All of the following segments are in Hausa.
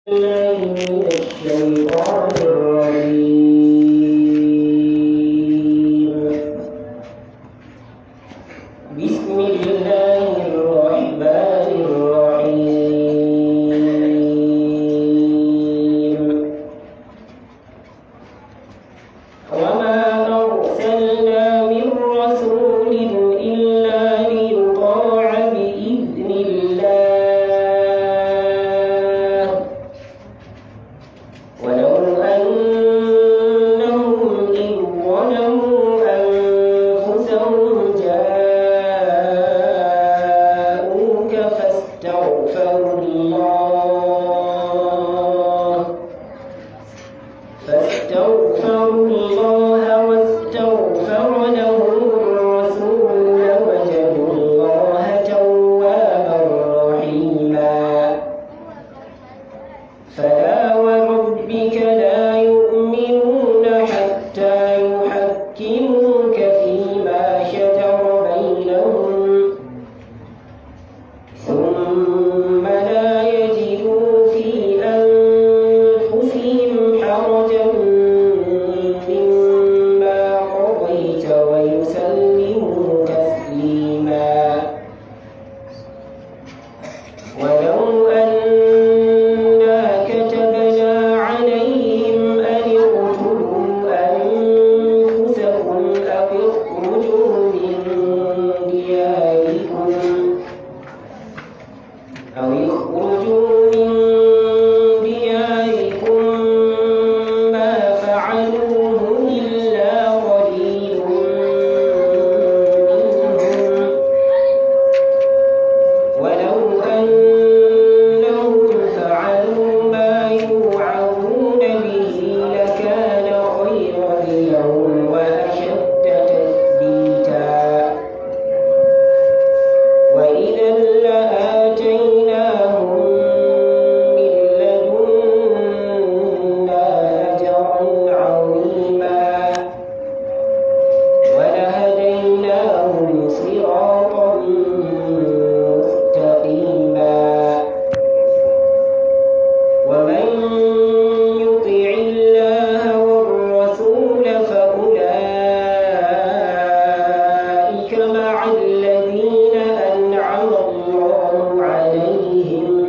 بالله من الشيطان الرجيم بسم الله الرحمن الرحيم وما أرسلنا من رسول إلا ليطاع بإذن الله ولو أنهم إذ ظلموا أنفسهم جاءوك فاستغفروا الله فاستغفروا الله واستغفر لهم الرسول لوجدوا الله توابا رحيما فلا وربك لا يؤمنون حتى يحكموك فيما شجر بينهم ثم لا يجدوا في أنفسهم حرجا مما قضيت ويسلموا تسليما ولو أنا كتبنا عليهم أن اقتلوا أنفسكم أو اخرجوا من دياركم أو يخرجوا من دياركم ما فعلوه إلا قليل منهم ولو أنهم فعلوا ما يوعظون به لكان خيرا لهم وأشد تثبيتا وإذا لآتيناهم من لدنا أجرا عظيما ولهديناهم صراطا مستقيما ومن يطع الله والرسول فأولئك مع الذين أنعم الله عليهم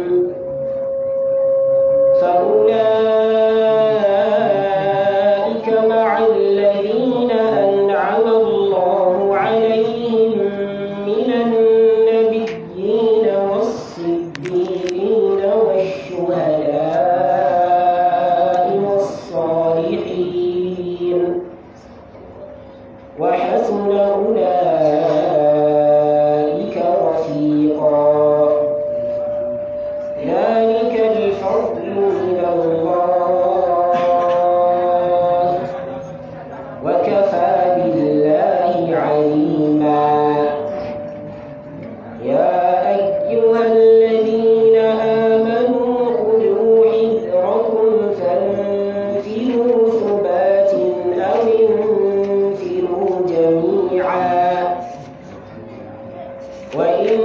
فأولئك مع الذين أنعم الله عليهم من النبيين والصديقين والشهداء والصالحين وحسن أولئك رفيقا ذلك الفضل من الله وكفى بالله عليما يا أيها الذين آمنوا خذوا حذركم فانفروا ثبات أو انفروا جميعا وإن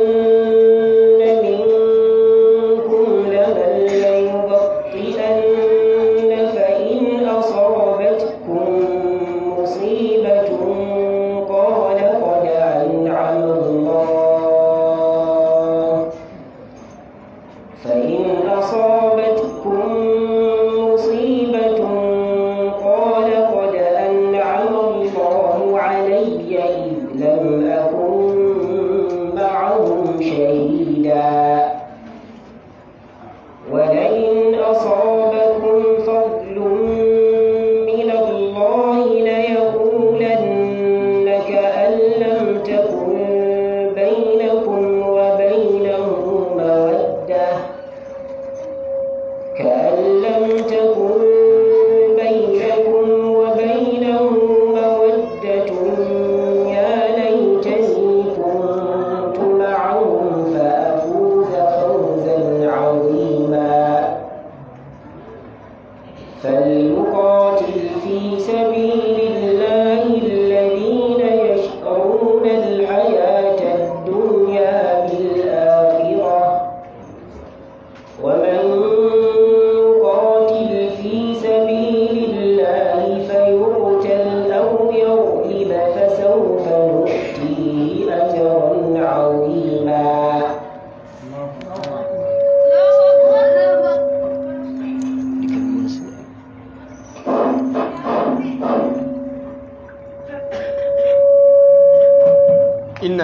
منكم لمن ليبطئن فإن أصابتكم مصيبة قال قد أنعم الله فإن أصابتكم مصيبة قال قد أنعم الله علي إذ لم أكن معهم شهيدا ولئن أصابكم فضل من الله ليقولن كأن لم تكن بينكم وبينه مودة كأن لم تكن بينكم وبينه مودة يا ليتني كنت معهم فأفوز فوزا عظيما فليقاتل في سبيل الله الذين يشرون الحياة الدنيا بالآخرة ومن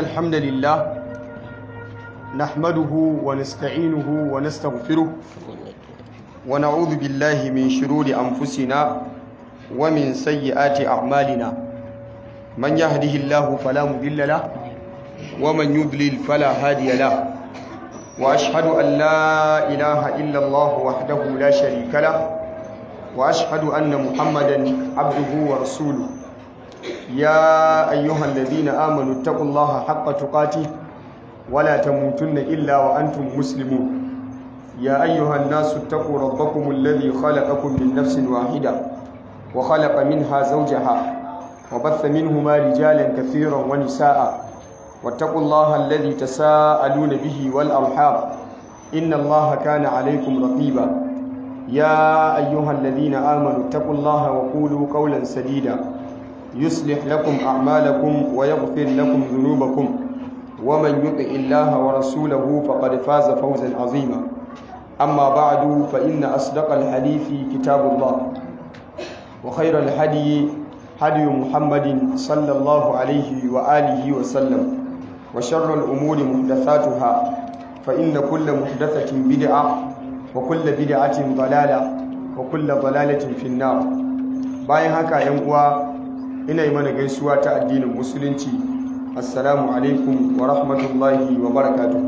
الحمد لله نحمده ونستعينه ونستغفره ونعوذ بالله من شرور أنفسنا ومن سيئات أعمالنا من يهده الله فلا مضل له ومن يضلل فلا هادي له وأشهد أن لا إله إلا الله وحده لا شريك له وأشهد أن محمدا عبده ورسوله يا أيها الذين آمنوا اتقوا الله حق تقاته ولا تموتن إلا وأنتم مسلمون يا أيها الناس اتقوا ربكم الذي خلقكم من نفس واحدة وخلق منها زوجها وبث منهما رجالا كثيرا ونساء واتقوا الله الذي تساءلون به والأرحام إن الله كان عليكم رقيبا يا أيها الذين آمنوا اتقوا الله وقولوا قولا سديدا يصلح لكم أعمالكم ويغفر لكم ذنوبكم ومن يطع الله ورسوله فقد فاز فوزا عظيما أما بعد فإن أصدق الحديث كتاب الله وخير الهدي هدي محمد صلى الله عليه وآله وسلم وشر الأمور محدثاتها فإن كل محدثة بدعة وكل بدعة ضلالة وكل ضلالة في النار bayan haka yan uwa ina yi mana gaisuwa ta addinin musulunci assalamu alaikum wa rahmatullahi wa barakatuh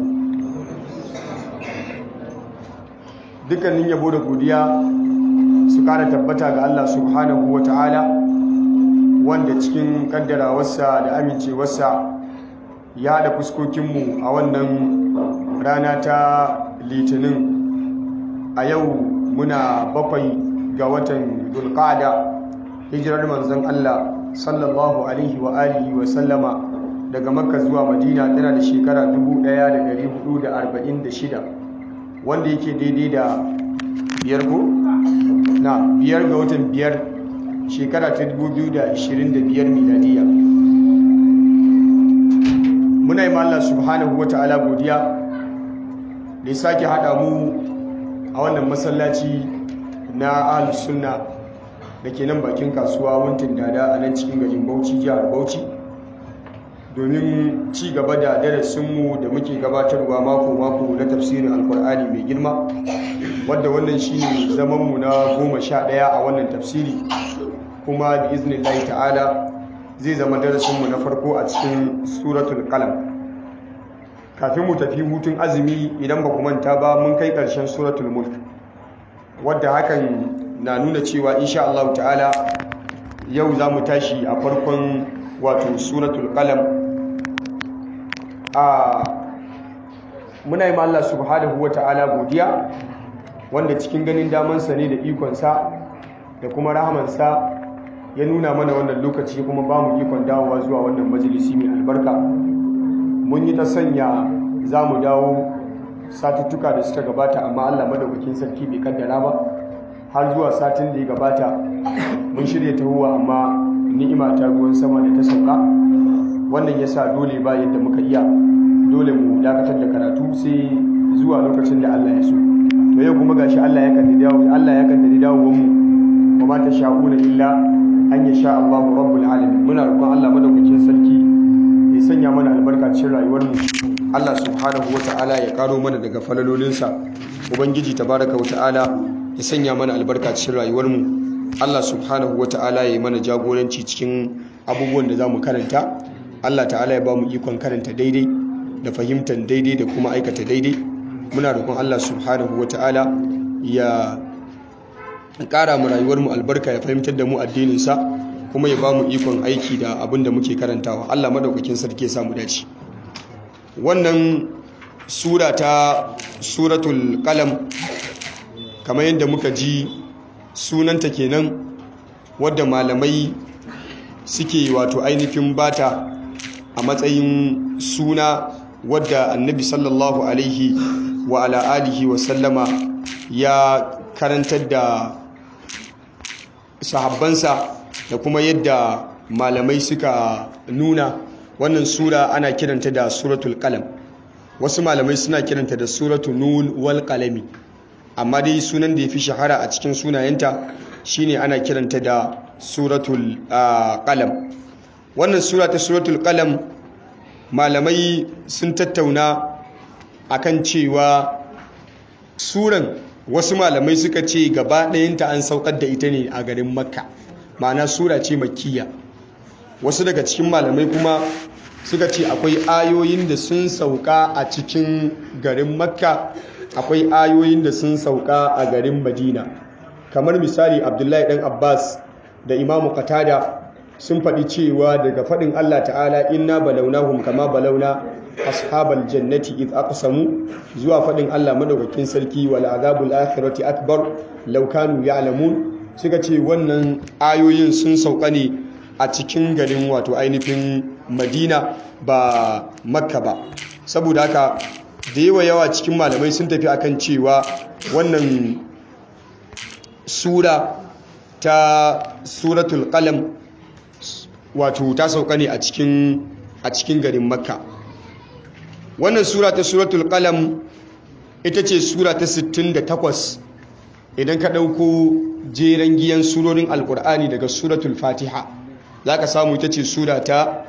dukkanin yabo da godiya su kara tabbata ga Allah subhanahu wa ta'ala wanda cikin kaddarawarsa da amincewarsa ya haɗa fuskokinmu a wannan rana ta litinin a yau muna bakwai ga watan dulkada hijirar manzon Allah sallallahu alaihi wa alihi wa sallama daga makka zuwa madina tana da shekara 1446 wanda yake daidai da biyar ko na biyar ga watan biyar shekara ta 2025 miladiya muna yi Allah subhanahu wa ta'ala godiya da ya sake haɗa mu a wannan masallaci na ahlus sunna da ke nan bakin kasuwa wuntin dada a nan cikin garin bauchi jihar bauchi domin ci gaba da darasinmu da muke gabatarwa mako-mako na tafsirin alkur'ani mai girma wadda wannan shi ne zamanmu na goma sha ɗaya a wannan tafsiri kuma bi iznillahi ta'ala zai zama darasinmu na farko a cikin suratul kalam kafin mu tafi hutun azumi idan ba ku manta ba mun kai ƙarshen suratul mulk wadda hakan na nuna cewa insha Allah ta'ala yau za mu tashi a farkon wato suratul qalam a muna yi Allah subhanahu wa ta'ala godiya wanda cikin ganin damansa ne da ikonsa da kuma rahamansa ya nuna mana wannan lokaci kuma ba mu ikon dawowa zuwa wannan majalisi mai albarka mun yi ta sanya za mu dawo satuttuka da suka gabata amma Allah madaukakin sarki bai kaddara ba har zuwa satin da ya gabata mun shirya tahowa amma ni'ima ta ruwan sama da ta sauka wannan ya sa dole ba yadda muka iya dole mu dakatar da karatu sai zuwa lokacin da Allah ya so to yau kuma gashi Allah ya kaddari dawo Allah ya kaddari dawowar mu kuma ta sha'una illa an ya sha Allah rabbul alamin muna roƙon Allah madaukakin sarki ya sanya mana albarka cikin rayuwar mu Allah subhanahu wata'ala ya karo mana daga falalolinsa ubangiji tabaraka wata'ala ya sanya mana albarka cikin rayuwarmu Allah subhanahu ta'ala ya yi mana jagoranci cikin abubuwan da za mu karanta Allah ta'ala ya ba mu ikon karanta daidai da fahimtar daidai da kuma aikata daidai muna roƙon Allah subhanahu ta'ala ya ƙara mu rayuwarmu albarka ya fahimtar da mu addininsa kuma ya ba mu ikon aiki da abin da muke karantawa Allah madaukakin sarki ya samu dace wannan sura ta suratul qalam kamar yadda muka ji sunanta kenan wadda malamai suke wato ainihin bata a matsayin suna wadda annabi sallallahu alaihi wa ala alihi wa sallama ya karantar da sahabbansa da kuma yadda malamai suka nuna wannan sura ana kiranta da suratul qalam wasu malamai suna kiranta da suratul nun wal qalami amma dai sunan da ya fi shahara a cikin sunayenta shine ana kiranta da suratul qalam wannan sura ta suratul qalam malamai sun tattauna akan cewa suran wasu malamai suka ce gaba ɗayanta an saukar da ita ne a garin makka ma'ana sura ce makkiya wasu daga cikin malamai kuma suka ce akwai ayoyin da sun sauka a cikin garin makka akwai ayoyin da sun sauka a garin madina kamar misali abdullahi ɗan abbas da imamu qatada sun faɗi cewa daga faɗin allah ta'ala inna balaunahum kama balauna ashabal jannati id aqsamu zuwa faɗin allah madaukakin sarki wal azabul akhirati akbar law kanu ya'lamun suka ce wannan ayoyin sun sauka ne a cikin garin wato ainihin madina ba makka ba saboda haka da yawa yawa cikin malamai sun tafi akan cewa wannan sura ta suratul qalam wato ta sauka ne a cikin a cikin garin makka wannan sura ta suratul qalam ita ce sura ta 68 idan ka ɗauko jeren giyan surorin alkur'ani daga suratul fatiha za ka samu ita ce sura ta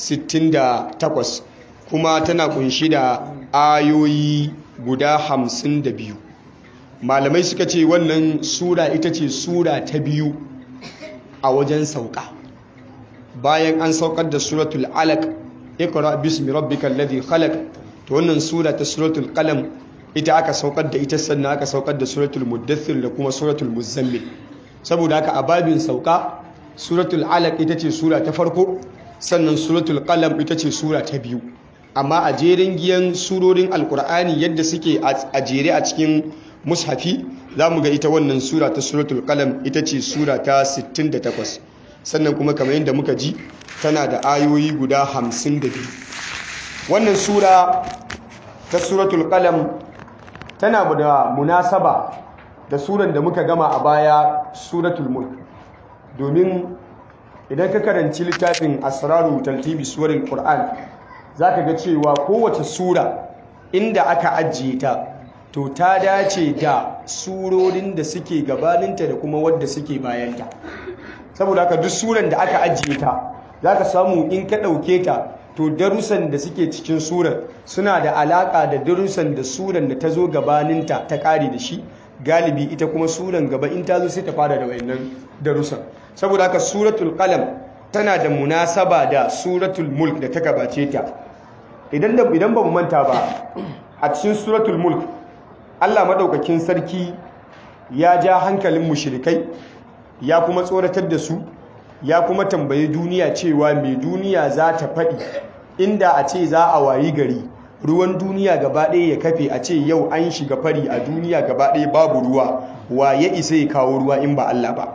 68 kuma tana kunshi da ayoyi guda 52 malamai suka ce wannan sura ita ce sura ta biyu a wajen sauka bayan an saukar da suratul alaq ikra bismi rabbikal ladhi khalaq to wannan sura ta suratul qalam ita aka saukar da ita sannan aka saukar da suratul muddathir da kuma suratul muzammil saboda haka a babin sauka suratul alaq ita ce sura ta farko sannan suratul qalam ita ce sura ta biyu amma a jerin giyan surorin alkur'ani yadda suke a jere a cikin mushafi za mu ga ita wannan sura ta suratul qalam ita ce sura ta 68 sannan kuma kamar yadda muka ji tana da ayoyi guda 52 wannan sura ta suratul qalam tana da munasaba da suran da muka gama a baya suratul mulk domin idan ka karanci littafin asraru taltibi suwarin qur'an zaka ga cewa kowace sura inda aka ajiye ta to ta dace da surorin da suke gabaninta da kuma wadda suke bayanta saboda haka duk suran da aka ajiye ta zaka samu in ka ɗauke ta to darussan da suke cikin surar suna da alaka da darussan da suran da ta zo gabaninta ta kare da shi galibi ita kuma suran gaba in ta zo sai ta fara da wayannan darussan saboda haka suratul qalam tana da munasaba da suratul mulk da ta gabace ta idan da idan ba mu manta ba a cikin suratul mulk Allah madaukakin sarki ya ja hankalin mushrikai ya kuma tsoratar da su ya kuma tambayi duniya cewa mai duniya za ta faɗi inda a ce za a wayi gari ruwan duniya gaba ɗaya ya kafe a ce yau an shiga fari a duniya gaba ɗaya babu ruwa wa ya isa ya kawo ruwa in ba Allah ba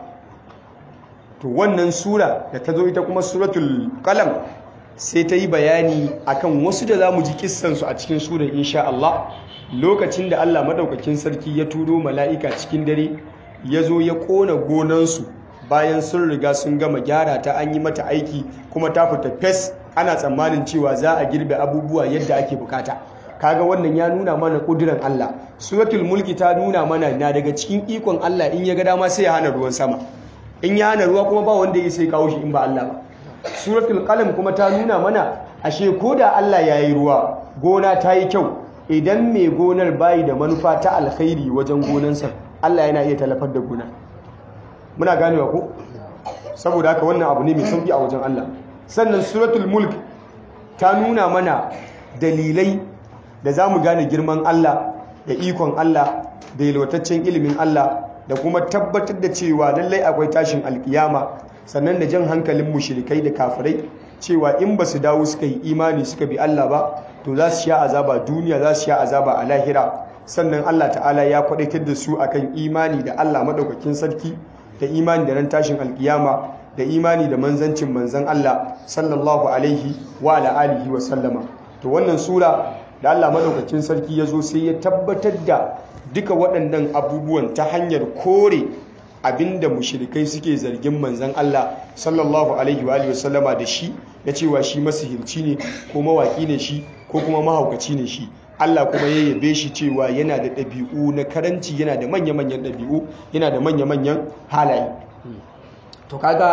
to wannan sura da ta zo ita kuma suratul qalam sai ta yi bayani akan wasu da za mu ji kissansu a cikin surar insha Allah lokacin da Allah madaukakin sarki ya turo mala'ika cikin dare ya zo ya ƙona gonansu bayan sun riga sun gama gyara ta an yi mata aiki kuma ta fita fes ana tsammanin cewa za a girbe abubuwa yadda ake bukata kaga wannan ya nuna mana kudiran Allah suratul mulki ta nuna mana na daga cikin ikon Allah in ya ga dama sai ya hana ruwan sama in ya hana ruwa kuma ba wanda ya sai kawo shi in ba Allah ba suratul qalam kuma ta nuna mana ashe ko da Allah ya yi ruwa gona ta yi kyau idan mai gonar bayi da manufa ta alkhairi wajen gonansa Allah yana iya talafar da gonar muna ganewa ko saboda haka wannan abu ne mai sauki a wajen Allah sannan suratul mulk ta nuna mana dalilai da za mu gane girman Allah da ikon Allah da yalwataccen ilimin Allah da kuma tabbatar da cewa lallai akwai tashin alkiyama sannan da jan hankalin mushrikai da kafirai cewa in ba su dawo suka yi imani suka bi Allah ba to za su sha azaba duniya za su sha azaba a lahira sannan Allah ta'ala ya kwadaitar da su akan imani da Allah madaukakin sarki da imani da ran tashin alkiyama da imani da manzancin manzan Allah sallallahu alaihi wa ala alihi wa sallama to wannan sura da Allah madaukakin sarki ya zo sai ya tabbatar da duka waɗannan abubuwan ta hanyar kore abinda mushrikai suke zargin manzan Allah sallallahu alaihi wa alihi wa sallama da shi da cewa shi masihirci ne ko mawaki ne shi ko kuma mahaukaci ne shi Allah kuma ya yabe shi cewa yana da ɗabi'u na karanci yana da manya-manyan ɗabi'u yana da manya-manyan halaye to kaga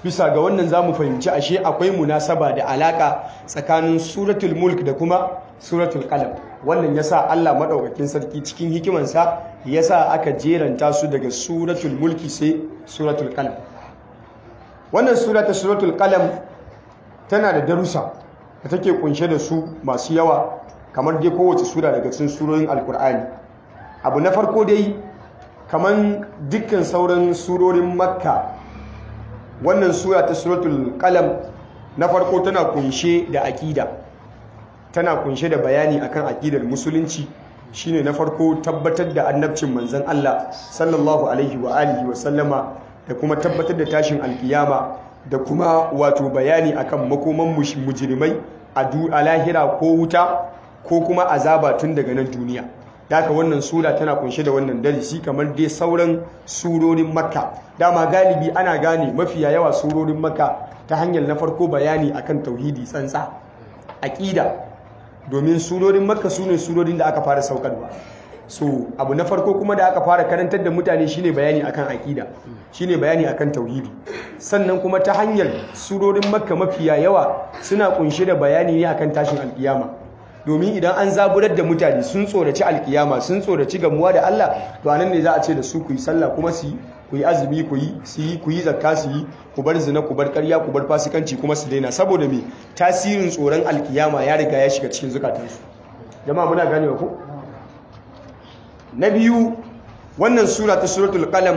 bisa ga wannan za mu fahimci ashe akwai munasaba da alaka tsakanin suratul mulk da kuma suratul qalam wannan yasa Allah madaukakin sarki cikin hikimansa yasa aka jeranta su daga suratul mulki sai suratul qalam wannan sura ta suratul qalam tana da darussa da take kunshe da su masu yawa kamar dai kowace sura daga cikin surorin alkur'ani abu na farko dai kamar dukkan sauran surorin makka wannan sura ta suratul qalam na farko tana kunshe da aƙida tana kunshe da bayani akan aƙidar musulunci shine na farko tabbatar da annabcin manzon Allah sallallahu alaihi wa alihi wa sallama da kuma tabbatar da tashin alkiyama da kuma wato bayani akan makoman mujrimai a lahira ko wuta ko kuma azaba tun daga nan duniya daga wannan sura tana kunshe da wannan darasi kamar dai sauran surorin makka dama galibi ana gane mafiya yawa surorin makka ta hanyar na farko bayani akan tauhidi tsantsa aqida domin surorin makka sune surorin da aka fara saukarwa so abu na farko kuma da aka fara karantar da mutane shine bayani akan aqida shine bayani akan tauhidi sannan kuma ta hanyar surorin makka mafiya yawa suna kunshe da bayani ne akan tashin alkiyama domin idan an zaburar da mutane sun tsoraci alkiyama sun tsoraci gamuwa da Allah to anan ne za a ce da su ku yi sallah kuma su yi ku yi azumi ku yi su yi ku yi zakka su yi ku bar zina ku bar ƙarya ku bar fasikanci kuma su daina saboda me tasirin tsoron alkiyama ya riga ya shiga cikin zukatansu jama'a muna ganewa ko na biyu wannan sura ta suratul qalam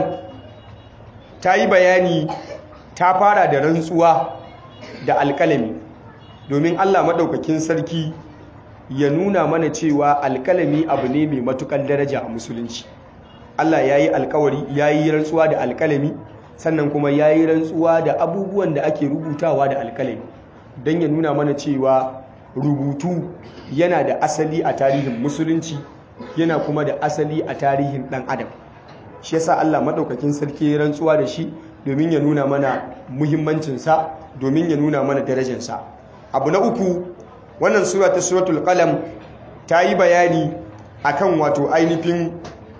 ta yi bayani ta fara da rantsuwa da alkalami domin Allah maɗaukakin sarki ya nuna mana cewa alkalami abu ne mai matukar daraja a musulunci Allah ya yi alkawari ya yi rantsuwa da alkalami sannan kuma ya yi rantsuwa da abubuwan da ake rubutawa da alkalami don ya nuna mana cewa rubutu yana da asali a tarihin musulunci yana kuma da asali a tarihin ɗan adam shi yasa Allah maɗaukakin sarki ya rantsuwa da shi domin ya nuna mana muhimmancinsa domin ya nuna mana darajarsa abu na uku wannan sura ta suratul qalam ta yi bayani akan wato ainihin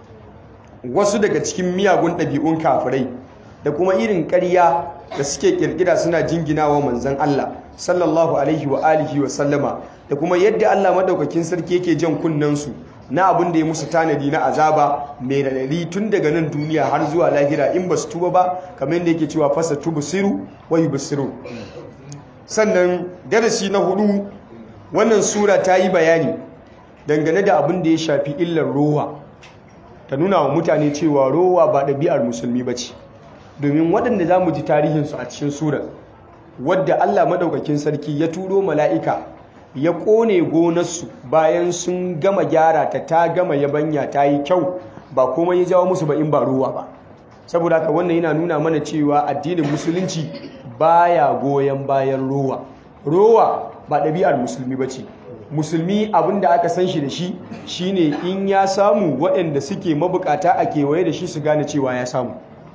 wasu daga cikin miyagun ɗabi'un kafirai da kuma irin ƙarya da suke ƙirƙira suna jinginawa manzon Allah sallallahu alaihi wa alihi wa sallama da kuma yadda Allah madaukakin sarki yake jan kunnensu na abin da ya musu tanadi na azaba mai radadi tun daga nan duniya har zuwa lahira in ba su tuba ba kamar yadda yake cewa fasa tubu siru wa yubsiru sannan darasi na hudu wannan sura ta yi bayani dangane da abin da ya shafi illar rowa ta nuna wa mutane cewa rowa ba ɗabi'ar musulmi ba ce domin waɗanda za mu ji tarihinsu a cikin surar wadda allah maɗaukakin sarki ya turo mala'ika ya ƙone gonarsu bayan sun gama gyara ta ta gama yabanya ta yi kyau ba kuma ya jawo musu ba in ba rowa ba saboda haka wannan yana nuna mana cewa addinin musulunci baya goyon bayan rowa rowa ba ɗabi'ar musulmi ba ce musulmi abinda aka san shi da shi shine in ya samu waɗanda suke mabukata a kewaye da shi su gane cewa ya samu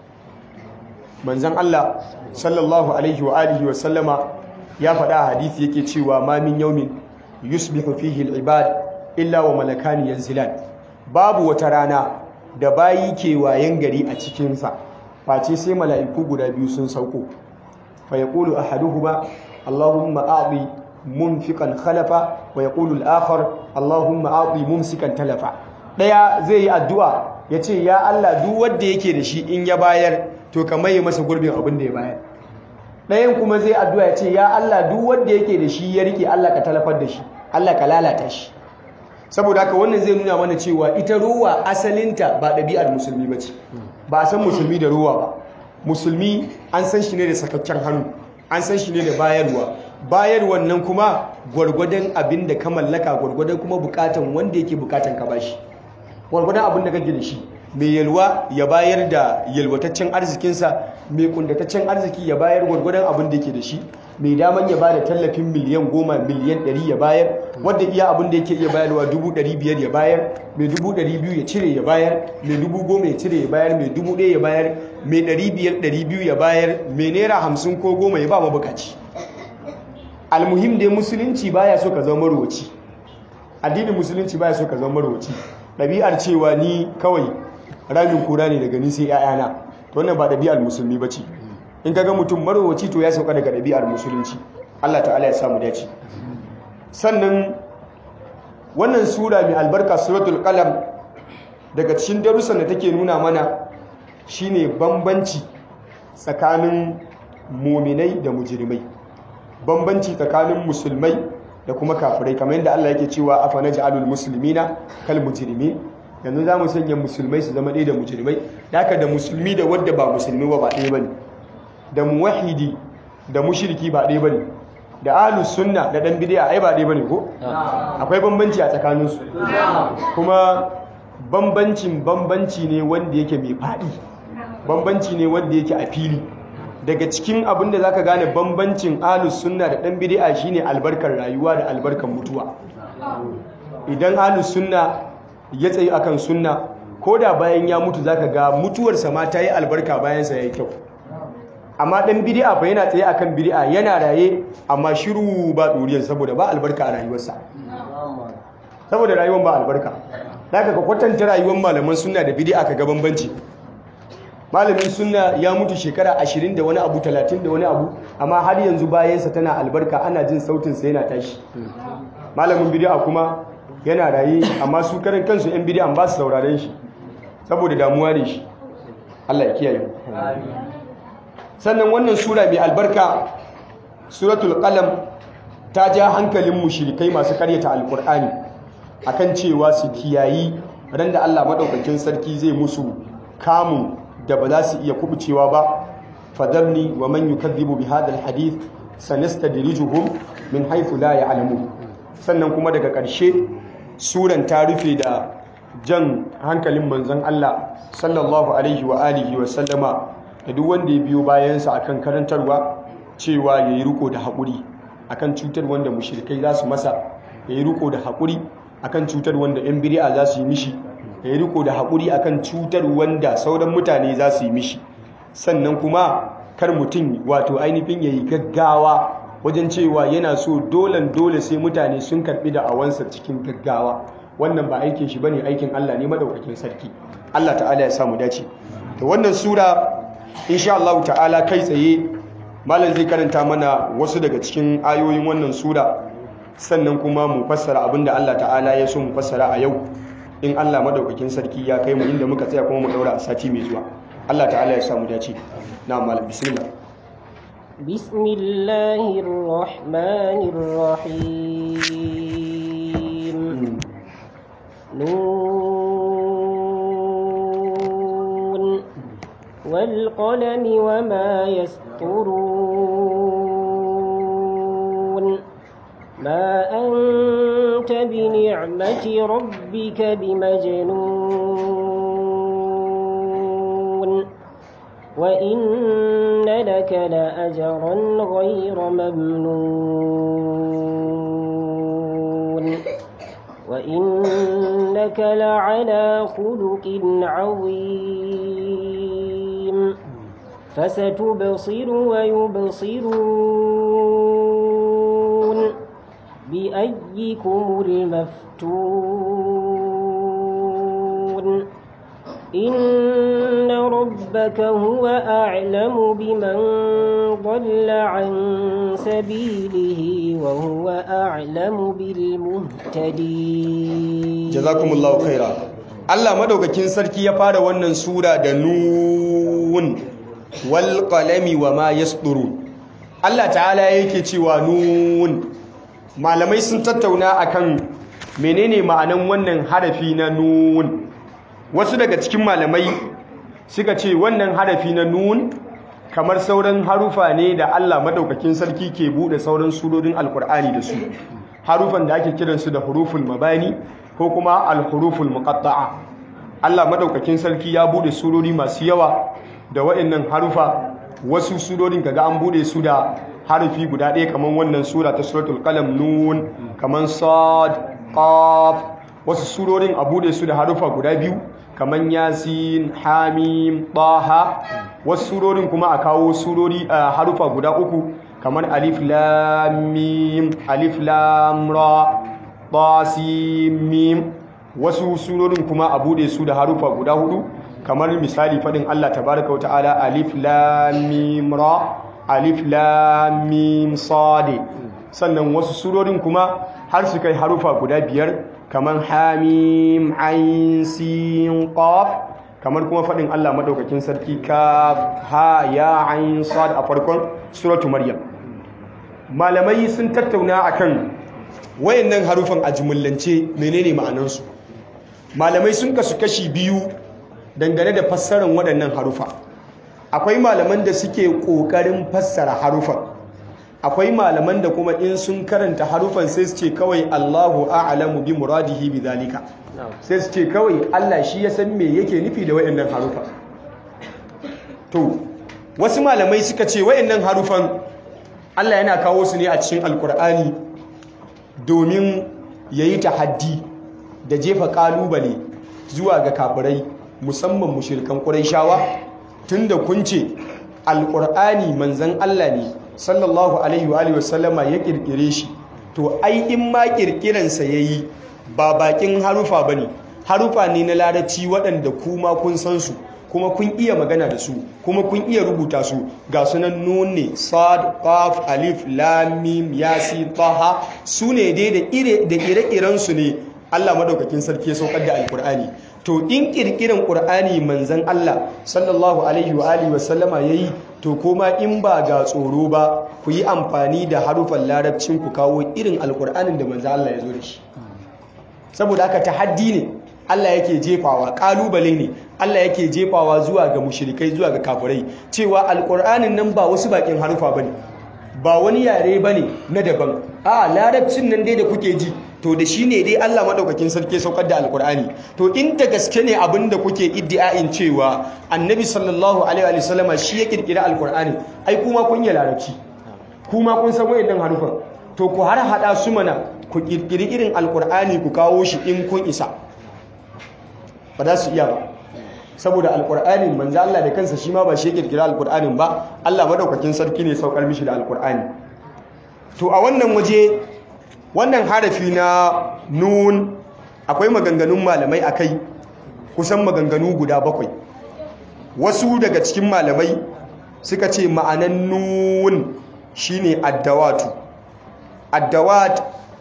manzan Allah sallallahu alaihi wa alihi wa sallama ya faɗa a hadithi yake cewa ma min yaumin yusbihu fihi al-ibad illa wa malakani yanzilan babu wata rana da bayi ke wayan gari a cikinsa face sai mala'iku guda biyu sun sauko fa yaqulu ahaduhuma allahumma a'ti munfiqan khalafa wa yaqulu al-akhar allahumma a'ti mumsikan talafa daya zai yi addu'a yace ya Allah duk wanda yake da shi in ya bayar to ka maye masa gurbin abin da ya bayar ɗayan kuma zai addu'a ya ce ya Allah duk wanda yake da shi ya rike Allah ka talafar da shi Allah ka lalata shi saboda haka wannan zai nuna mana cewa ita ruwa asalinta ba ɗabi'ar musulmi ba ce ba a san musulmi da ruwa ba musulmi an san shi ne da sakakken hannu an san shi ne da bayarwa bayarwan nan kuma gwargwadon abin da ka mallaka gwargwadon kuma bukatan wanda yake bukatan ka bashi gwargwadon abin da kake da shi mai yalwa ya bayar da yalwataccen arzikinsa mai kundataccen arziki ya bayar gwargwadon abin da yake da shi mai daman ya bada tallafin miliyan goma miliyan ɗari ya bayar wadda iya abin da yake iya bayarwa dubu ɗari biyar ya bayar mai dubu ɗari biyu ya cire ya bayar mai dubu goma ya cire ya bayar mai dubu ɗaya ya bayar mai ɗari biyar ɗari biyu ya bayar mai naira hamsin ko goma ya ba mabukaci almuhim dai musulunci baya so ka zama marwaci addinin musulunci baya so ka zama marwaci ɗabi'ar cewa ni kawai ramin kura ne daga ni sai 'ya'yana to wannan ba ɗabi'ar musulmi ba ce in kaga mutum marowaci to ya sauka daga ɗabi'ar musulunci Allah ta'ala ya samu dace sannan wannan sura mai albarka suratul qalam daga cikin darussan da take nuna mana shine bambanci tsakanin muminai da mujrimai bambanci tsakanin musulmai da kuma kafirai kamar yadda Allah yake cewa afa naj'alul muslimina kal mujrimin yanzu za mu sanya musulmai su zama ɗaya da mujrimai haka da musulmi da wadda ba musulmi ba ba ɗaya bane da muwahidi da mushriki ba ɗaya bane da ahlus sunna da dan bid'a ai ba ɗaya bane ko akwai bambanci a tsakaninsu kuma bambancin bambanci ne wanda yake mai faɗi bambanci ne wanda yake a fili daga cikin abin da zaka gane bambancin ahlus sunna da dan bid'a shine albarkar rayuwa da albarkar mutuwa idan ahlus sunna ya tsayi akan sunna koda bayan ya mutu zaka ga mutuwarsa ma ta yi albarka bayan sa yayi kyau amma dan bid'a fa yana tsaye akan bid'a yana raye amma shiru ba duriyar saboda ba albarka a rayuwarsa saboda rayuwar ba albarka zaka ka kwatanta rayuwar malaman sunna da bid'a ka ga bambanci malamin sunna ya mutu shekara ashirin da wani abu talatin da wani abu amma har yanzu bayansa tana albarka ana jin sautinsa yana tashi malamin bid'a kuma yana raye amma su karan kansu yan bid'a ba su sauraren shi saboda damuwa ne shi Allah ya kiyaye sannan wannan sura mai albarka suratul qalam ta ja hankalin mushrikai masu karyata alqur'ani akan cewa su kiyayi ran da Allah madaukakin sarki zai musu kamun da ba za su iya kubucewa ba fadarni wa man yukadhibu bi hadha alhadith sanastadrijuhum min haythu la ya'lamun sannan kuma daga ƙarshe suran ta rufe da jan hankalin manzon Allah sallallahu alaihi wa alihi wa sallama da duk wanda ya biyo bayansa akan karantarwa cewa yayi riko da haƙuri akan cutar wanda mushrikai za su masa yayi riko da haƙuri akan cutar wanda yan bid'a za su yi mishi ya yi riko da haƙuri akan cutar wanda sauran mutane za su yi mishi sannan kuma kar mutum wato ainihin ya yi gaggawa wajen cewa yana so dolan dole sai mutane sun karɓi da awansa cikin gaggawa wannan ba aikin shi bane aikin Allah ne madaukakin sarki Allah ta'ala ya samu dace to wannan sura insha Allah ta'ala kai tsaye malam zai karanta mana wasu daga cikin ayoyin wannan sura sannan kuma mu fassara abinda Allah ta'ala ya so mu fassara a yau in Allah madaukakin sarki ya kai mu inda muka tsaya kuma mu daura a sati mai zuwa Allah ta'ala ya samu dace na malam bismillah bismillahir rahmanir rahim nun wal qalami wama yasturun ma anta بنعمة ربك بمجنون وإن لك لأجرا غير ممنون وإنك لعلى خلق عظيم فستبصر ويبصرون بأيكم المفتون إن ربك هو أعلم بمن ضل عن سبيله وهو أعلم بالمهتدين جزاكم الله خيرا Allah madaukakin sarki ya fara wannan sura da nun wal qalami wa ma yasdurun Allah ta'ala yake cewa nun malamai sun tattauna akan menene ma'anan wannan harafi na nun wasu daga cikin malamai suka ce wannan harafi na nun kamar sauran harufa ne da Allah madaukakin sarki ke bude sauran surorin alkur'ani da su harufan da ake kiransu da huruful mabani ko kuma alhuruful muqatta'a Allah madaukakin sarki ya bude surori masu yawa da waɗannan harufa wasu surorin kaga an bude su da harafi guda ɗaya kamar wannan sura ta suratul qalam nun kamar sad qaf wasu surorin a bude su da harufa guda biyu kamar yasin hamim taha wasu surorin kuma a kawo surori a harufa guda uku kamar alif lam mim alif lam ra ta sin mim wasu surorin kuma a bude su da harufa guda hudu kamar misali faɗin Allah tabaraka wa ta'ala alif lam mim ra alif lam mim sad sannan wasu surorin kuma har su kai harufa guda biyar kamar hamim ain sin qaf kamar kuma faɗin Allah madaukakin sarki kaf ha ya ain sad a farkon suratu maryam malamai sun tattauna akan wayannan harufan a jumullance menene ma'anansu malamai sun kasu kashi biyu dangane da fassarar waɗannan harufa akwai malaman da suke ƙoƙarin fassara harufan akwai malaman da kuma in sun karanta harufan sai su ce kawai Allahu a'lamu bi muradihi bi zalika sai su ce kawai Allah shi ya san me yake nufi da wayannan harufa to wasu malamai suka ce wayannan harufan Allah yana kawo su ne a cikin alkur'ani domin yayi tahaddi da jefa kalubale zuwa ga kafirai musamman mushrikan quraishawa tunda kun ce alkur'ani manzon Allah ne sallallahu alaihi wa alihi wasallama ya kirkire shi to ai in ma kirkiransa yayi ba bakin harufa bane harufa ne na larabci waɗanda kuma kun san su kuma kun iya magana da su kuma kun iya rubuta su ga sunan nun ne sad qaf alif lam mim yasin taha su ne dai da ire da ire-iren su ne Allah madaukakin sarki ya saukar da alkur'ani to in kirkiran qur'ani manzon Allah sallallahu alaihi wa alihi wasallama yayi to kuma in ba ga tsoro ba ku yi amfani da harufan larabcin ku kawo irin alkur'anin da manzon Allah ya zo da shi saboda haka tahaddi ne Allah yake jefawa kalubale ne Allah yake jefawa zuwa ga mushrikai zuwa ga kafirai cewa alkur'anin nan ba wasu bakin harufa bane ba wani yare bane na daban a larabcin nan dai da kuke ji to da shi ne dai Allah maɗaukakin sarki saukar da alkur'ani to in da gaske ne abin da kuke iddia'in cewa annabi sallallahu alaihi wa sallama shi ya kirkira alkur'ani ai kuma kun yi larabci kuma kun san wayannan harufan to ku har hada su mana ku kirkiri irin alkur'ani ku kawo shi in kun isa ba za su iya ba saboda alkur'ani manzo Allah da kansa shi ma ba shi ya kirkira alkur'anin ba Allah maɗaukakin sarki ne saukar mishi da alkur'ani to a wannan waje wannan harafi na nun akwai maganganun malamai a kai kusan maganganu guda bakwai wasu daga cikin malamai suka ce ma'anan nun shine addawatu addawat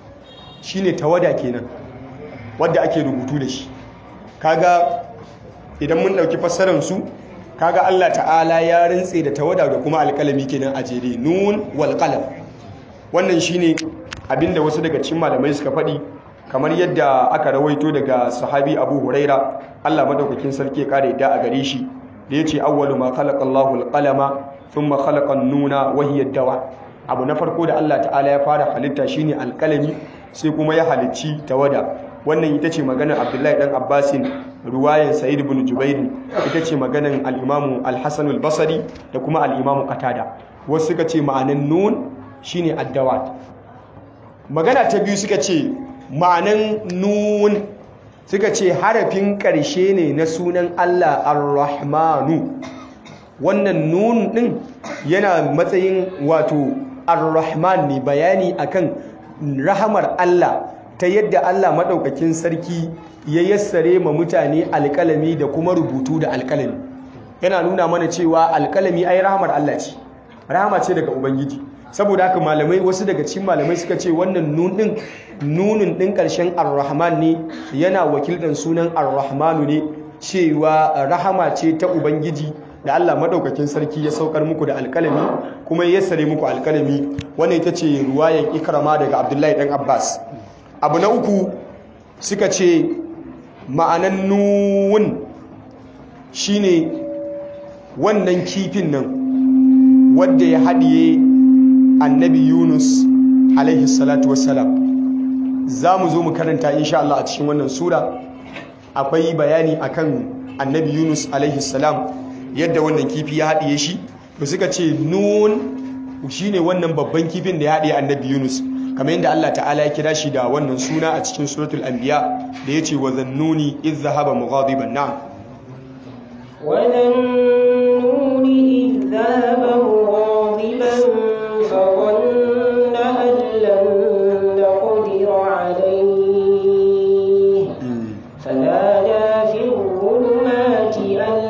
shine tawada kenan wadda ake rubutu da shi kaga idan mun dauki fassarar su kaga Allah ta'ala ya rintse da tawada da kuma alkalami kenan a jere nun wal qalam wannan shine abinda wasu daga cikin malamai suka faɗi kamar yadda aka rawaito daga sahabi Abu Huraira Allah madaukakin sarki ya kare yadda a gare shi da yace awwalu ma khalaqa Allahu al-qalama thumma khalaqa an-nuna wa hiya dawa abu na farko da Allah ta'ala ya fara halitta shine alkalami sai kuma ya halicci tawada wannan ita ce maganar Abdullahi dan Abbasin ruwayan Sa'id ibn Jubair ita ce maganar al-Imam al-Hasan al-Basri da kuma al-Imam Qatada wasu suka ce ma'anan nun shine addawat magana ta biyu suka ce ma'anan nun suka ce harafin ƙarshe ne na sunan Allah ar-Rahmanu wannan nun ɗin yana matsayin wato ar-Rahman ne bayani akan rahamar Allah ta yadda Allah maɗaukakin sarki ya yassare ma mutane alƙalami da kuma rubutu da alƙalami yana nuna mana cewa alƙalami ai rahamar Allah ce rahama ce daga Ubangiji saboda haka malamai wasu daga cikin malamai suka ce wannan nun din nunin din karshen ar-rahman ne yana wakildan sunan ar-rahmanu ne cewa rahama ce ta ubangiji da Allah madaukakin sarki ya saukar muku da alkalami kuma ya sare muku alkalami wannan ita ce ruwayan ikrama daga abdullahi dan abbas abu na uku suka ce ma'anan nun shine wannan kifin nan wanda ya haɗiye annabi yunus alaihi salatu wassalam za mu zo mu karanta insha Allah a cikin wannan sura akwai bayani akan annabi yunus alaihi salam yadda wannan kifi ya haɗiye shi da suka ce nun shine wannan babban kifin da ya haɗiye annabi yunus kamar yadda Allah ta'ala ya kira shi da wannan suna a cikin suratul anbiya da yace wa zannuni idh dhahaba mughadiban na'am وذنون إذ ذهب مغاضبا فظن أن لن نقدر عليه فنادى في الظلمات أن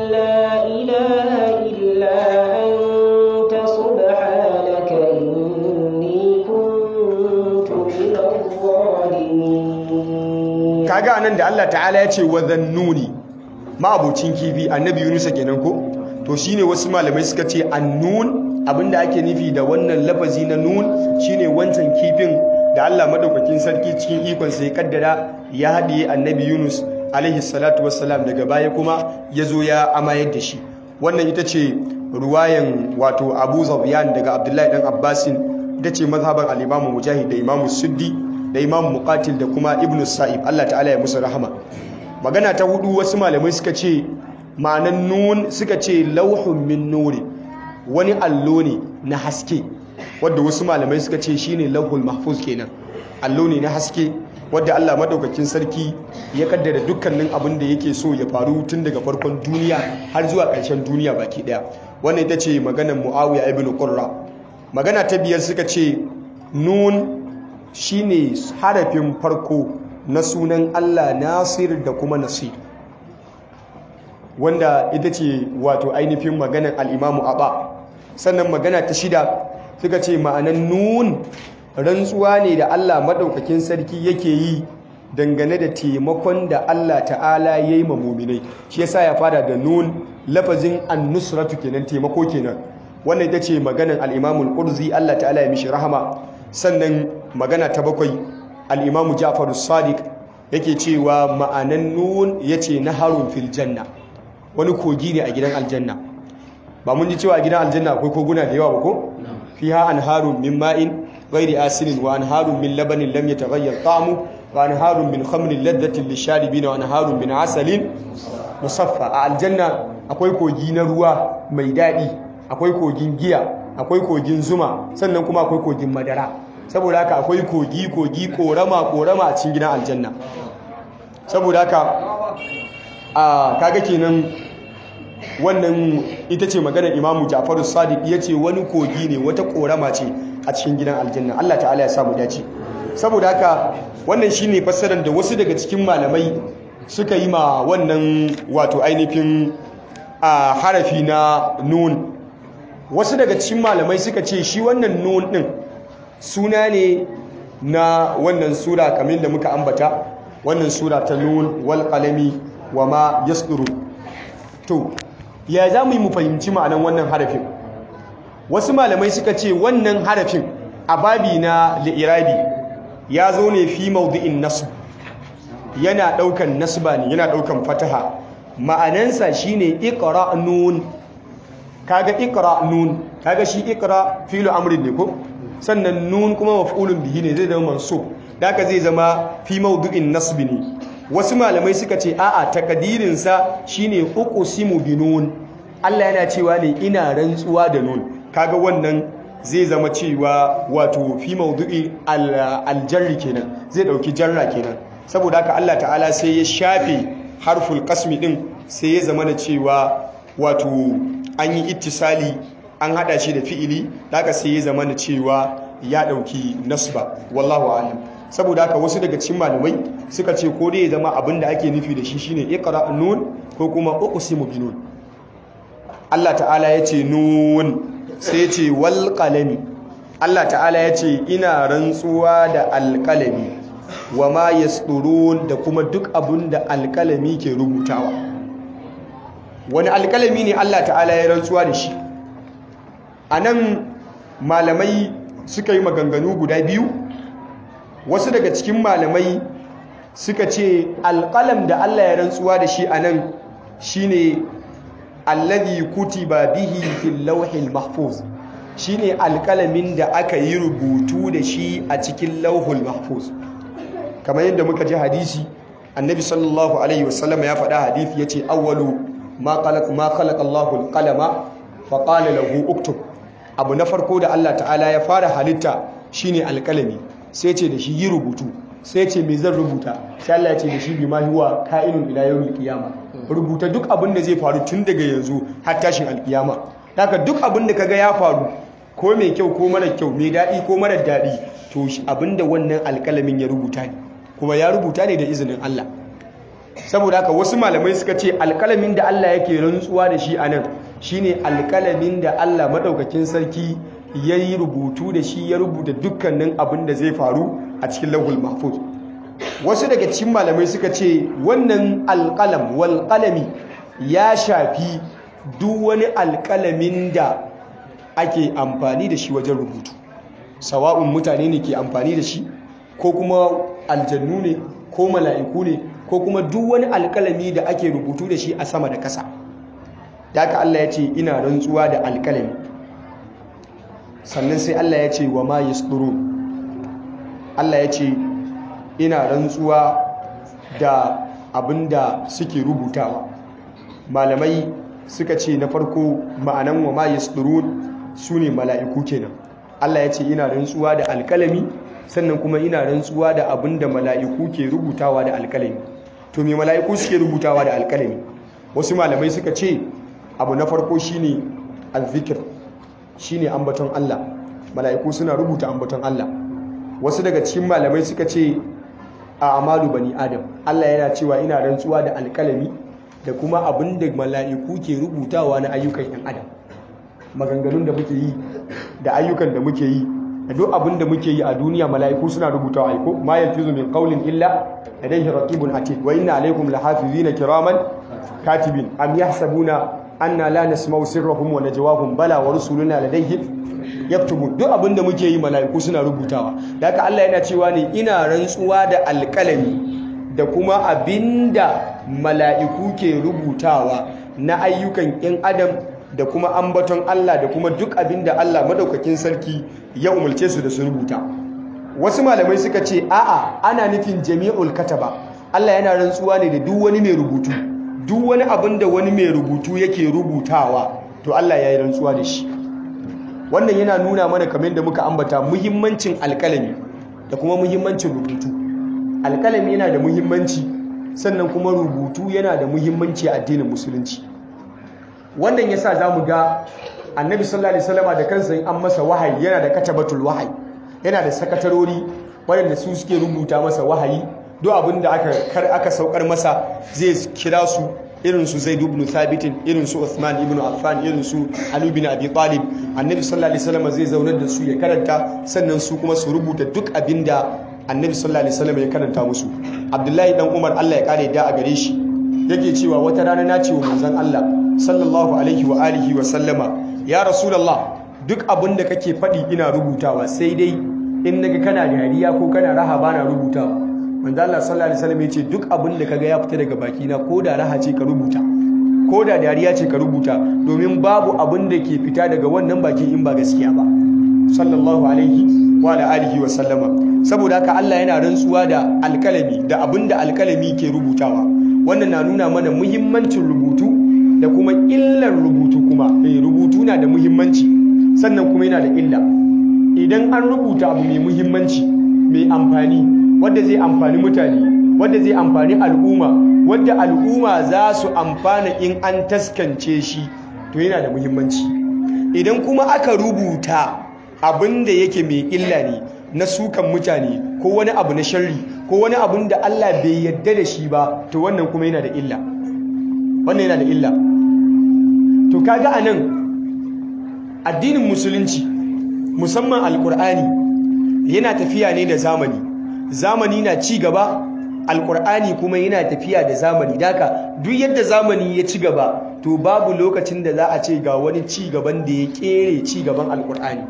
anan da Allah ta'ala ya ce wa dhannuni ma'abucin kifi annabi Yunus kenan ko to shine wasu malamai suka ce annun abinda ake nufi da wannan lafazi na nun shine wancan kifin da Allah madaukakin sarki cikin ikon sai kaddara ya haɗiye annabi Yunus alaihi salatu wassalam daga baya kuma ya zo ya amayar da shi wannan ita ce ruwayan wato Abu Zabiyan daga Abdullahi dan Abbasin ita ce mazhaban al-Imam Mujahid da Imam Suddi da Imam Muqatil da kuma Ibn Sa'ib Allah ta'ala ya musu rahama magana ta hudu wasu malamai suka ce ma'anan nun suka ce lauhun min nuri wani allo ne na haske wadda wasu malamai suka ce shine lauhul mahfuz kenan allo ne na haske wadda Allah madaukakin sarki ya kaddara dukkanin abin da yake so ya faru tun daga farkon duniya har zuwa ƙarshen duniya baki daya wannan ita ce maganar Muawiya ibn Qurra magana ta biyar suka ce nun shine harafin farko na sunan Allah Nasir da kuma Nasir wanda ita ce wato ainihin maganar al'imamu Aba sannan magana ta shida suka ce ma'anan nun rantsuwa ne da Allah maɗaukakin sarki yake yi dangane da taimakon da Allah ta'ala ya yi muminai shi yasa ya fara da nun lafazin annusratu kenan taimako kenan wannan ita ce maganar al'imamul ƙurzi Allah ta'ala ya mishi rahama sannan magana ta bakwai al'imamu Ja'faru Sadiq yake cewa ma'anan nun yace naharun fil janna wani kogi ne a gidan aljanna ba mun ji cewa a gidan aljanna akwai koguna da yawa ba ko fiha anharun min ma'in ghairi asinin wa anharun min labanin lam yataghayyar ta'mu wa anharun min khamrin ladhatin lisharibina wa anharun min asalin musaffa a aljanna akwai kogi na ruwa mai daɗi akwai kogin giya akwai kogin zuma sannan kuma akwai kogin madara saboda haka akwai kogi kogi korama korama a cikin gidan aljanna saboda haka a kaga kenan wannan ita ce maganar imamu jafaru sadiq ya ce wani kogi ne wata korama ce a cikin gidan aljanna allah ta'ala ya samu dace saboda haka wannan shine fassarar da wasu daga cikin malamai suka yi ma wannan wato ainihin a harafi na nun wasu daga cikin malamai suka ce shi wannan nun din suna ne na wannan sura kamar da muka ambata wannan sura ta nun wal qalami wa ma yasduru to ya za mu yi mu fahimci ma'anan wannan harafin wasu malamai suka ce wannan harafin a babi na li'irabi ya zo ne fi maudu'in nasb yana daukan nasba ne yana daukan fataha ma'anansa shine iqra nun kaga iqra nun kaga shi iqra fi'lu amrin ne ko sannan nun kuma maf'ulun bihi ne zai zama mansub haka zai zama fi maudu'in nasb ne wasu malamai suka ce a'a takadirin sa shine uqsimu bi nun Allah yana cewa ne ina rantsuwa da nun kaga wannan zai zama cewa wato fi maudu'i aljarri kenan zai dauki jarra kenan saboda haka Allah ta'ala sai ya shafe harful qasmi din sai ya zama da cewa wato an yi ittisali an hada shi da fi'ili haka sai ya zama da cewa ya dauki nasba wallahu a'lam saboda haka wasu daga cikin malamai suka ce ko dai ya zama abin da ake nufi da shi shine iqra nun ko kuma uqsimu bi nun Allah ta'ala ya ce nun sai ya ce wal qalami Allah ta'ala ya ce ina rantsuwa da alqalami wa ma yasturun da kuma duk abin da alqalami ke rubutawa wani alqalami ne Allah ta'ala ya rantsuwa da shi anan malamai suka yi maganganu guda biyu wasu daga cikin malamai suka ce alƙalam da Allah ya rantsuwa da shi a nan shi ne alladhi kutiba bihi fil lawhil mahfuz shi ne alƙalamin da aka yi rubutu da shi a cikin lauhul mahfuz kamar yadda muka ji hadisi annabi sallallahu alaihi wasallam ya faɗa hadisi ya ce awwalu ma khalaqa Allahu al-qalama fa qala lahu uktub abu na farko da Allah ta'ala ya fara halitta shine alƙalami sai ce da shi yi rubutu sai ce me zan rubuta sai Allah ya ce da shi bi ma huwa ka'inun ila yawmil qiyama rubuta duk abin da zai faru tun daga yanzu har tashin alkiyama haka duk abin da kaga ya faru ko mai kyau ko mara kyau mai daɗi ko mara daɗi to abin da wannan alƙalamin ya rubuta ne kuma ya rubuta ne da izinin Allah saboda haka wasu malamai suka ce alƙalamin da Allah yake rantsuwa da shi anan shine alƙalamin da Allah madaukakin sarki ya yi rubutu da shi ya rubuta dukkanin abin da zai faru a cikin lahul mahfuz wasu daga cikin malamai suka ce wannan alƙalam wal qalami ya shafi duk wani alƙalamin da ake amfani da shi wajen rubutu sawa'un mutane ne ke amfani da shi ko kuma aljannu ne ko mala'iku ne ko kuma duk wani alƙalami da ake rubutu da shi a sama da ƙasa da aka Allah ya ce ina rantsuwa da alƙalami sannan sai Allah ya ce wa ma yasduru Allah ya ce ina rantsuwa da abinda suke rubutawa malamai suka ce na farko ma'anan wa ma yasdurun su ne mala'iku kenan Allah ya ce ina rantsuwa da alkalami sannan kuma ina rantsuwa da abinda mala'iku ke rubutawa da alkalami to me mala'iku suke rubutawa da alkalami wasu malamai suka ce abu na farko shine azzikir shine ambaton Allah mala'iku suna rubuta ambaton Allah wasu daga cikin malamai suka ce a amalu bani adam Allah yana cewa ina rantsuwa da alkalami da kuma abin da mala'iku ke rubutawa na ayyukan yan adam maganganun da muke yi da ayyukan da muke yi da duk abin da muke yi a duniya mala'iku suna rubutawa aiko ma yalfizu min qawlin illa ladayhi raqibun atid wa inna alaykum lahafizina kiraman katibin am yahsabuna anna la nasma'u sirrahum wa najwahum bala wa rusuluna ladayhim yaktubu duk abin da muke yi mala'iku suna rubutawa da haka Allah yana cewa ne ina rantsuwa da alƙalami da kuma abinda mala'iku ke rubutawa na ayyukan ‘yan adam da kuma ambaton Allah da kuma duk abinda Allah madaukakin sarki ya umarce su da su rubuta wasu malamai suka ce a'a ana nufin jami'ul kataba Allah yana rantsuwa ne da duk wani mai rubutu duk wani abin da wani mai rubutu yake rubutawa to Allah ya yi rantsuwa da shi wannan yana nuna mana kamar da muka ambata muhimmancin alkalami da kuma muhimmancin rubutu alkalami yana da muhimmanci sannan kuma rubutu yana da muhimmanci a addinin musulunci wannan yasa zamu ga annabi sallallahu alaihi wasallam da kansa in an masa wahayi yana da katabatul wahayi yana da sakatarori waɗanda su suke rubuta masa wahayi duk abin da aka kar aka saukar masa zai kira su irin su Zaid ibn Thabit irin su Uthman ibn Affan irin su Ali ibn Abi Talib annabi sallallahu alaihi wasallam zai zaunar da su ya karanta sannan su kuma su rubuta duk abin da annabi sallallahu alaihi wasallam ya karanta musu Abdullahi dan Umar Allah ya kare da a gare shi yake cewa wata rana na ce wa manzon Allah sallallahu alaihi wa alihi wa sallama ya rasulullah duk abin da kake faɗi ina rubutawa sai dai in naga kana dariya ko kana raha bana rubutawa manzo Allah sallallahu alaihi wasallam yace duk abin da kaga ya fita daga baki na ko da raha ce ka rubuta ko da dariya ce ka rubuta domin babu abin da ke fita daga wannan baki in ba gaskiya ba sallallahu alaihi wa ala alihi wa sallama saboda haka Allah yana rantsuwa da alkalami da abin da alkalami ke rubutawa wannan na nuna mana muhimmancin rubutu da kuma illar rubutu kuma eh rubutu na da muhimmanci sannan kuma yana da illa idan an rubuta abu mai muhimmanci mai amfani wadda zai amfani mutane wadda zai amfani al'umma wadda al'umma za su amfana in an taskance shi to yana da muhimmanci idan kuma aka rubuta abin da yake mai illa ne na sukan mutane ko wani abu na sharri ko wani abin da Allah bai yadda da shi ba to wannan kuma yana da illa wannan yana da illa to kaga anan addinin musulunci musamman alkur'ani yana tafiya ne da zamani zamani na ci gaba alkur'ani kuma yana tafiya da zamani daka duk yadda zamani ya ci gaba to babu lokacin da za a ce ga wani ci gaban da ya kere ci gaban alkur'ani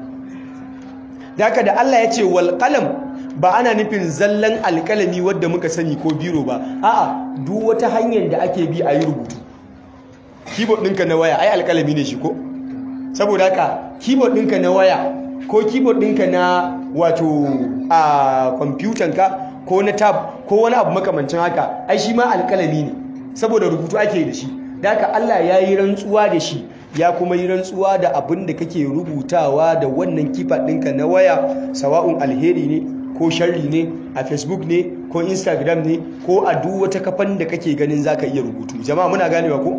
daka da Allah ya ce wal qalam ba ana nufin zallan alkalami wadda muka sani ko biro ba a'a duk wata hanyar da ake bi a yi rubutu keyboard ɗinka na waya ai alkalami ne shi ko saboda haka keyboard ɗinka na waya ko keyboard ɗinka na wato a kwamfutanka ko na tab ko wani abu makamancin haka ai shi ma alkalami ne saboda rubutu ake da shi da haka Allah ya yi rantsuwa da shi ya kuma yi rantsuwa da abin da kake rubutawa da wannan kifa ɗinka na waya sawa'un alheri ne ko sharri ne a facebook ne ko instagram ne ko a duk wata kafan da kake ganin zaka iya rubutu jama'a muna ganewa ko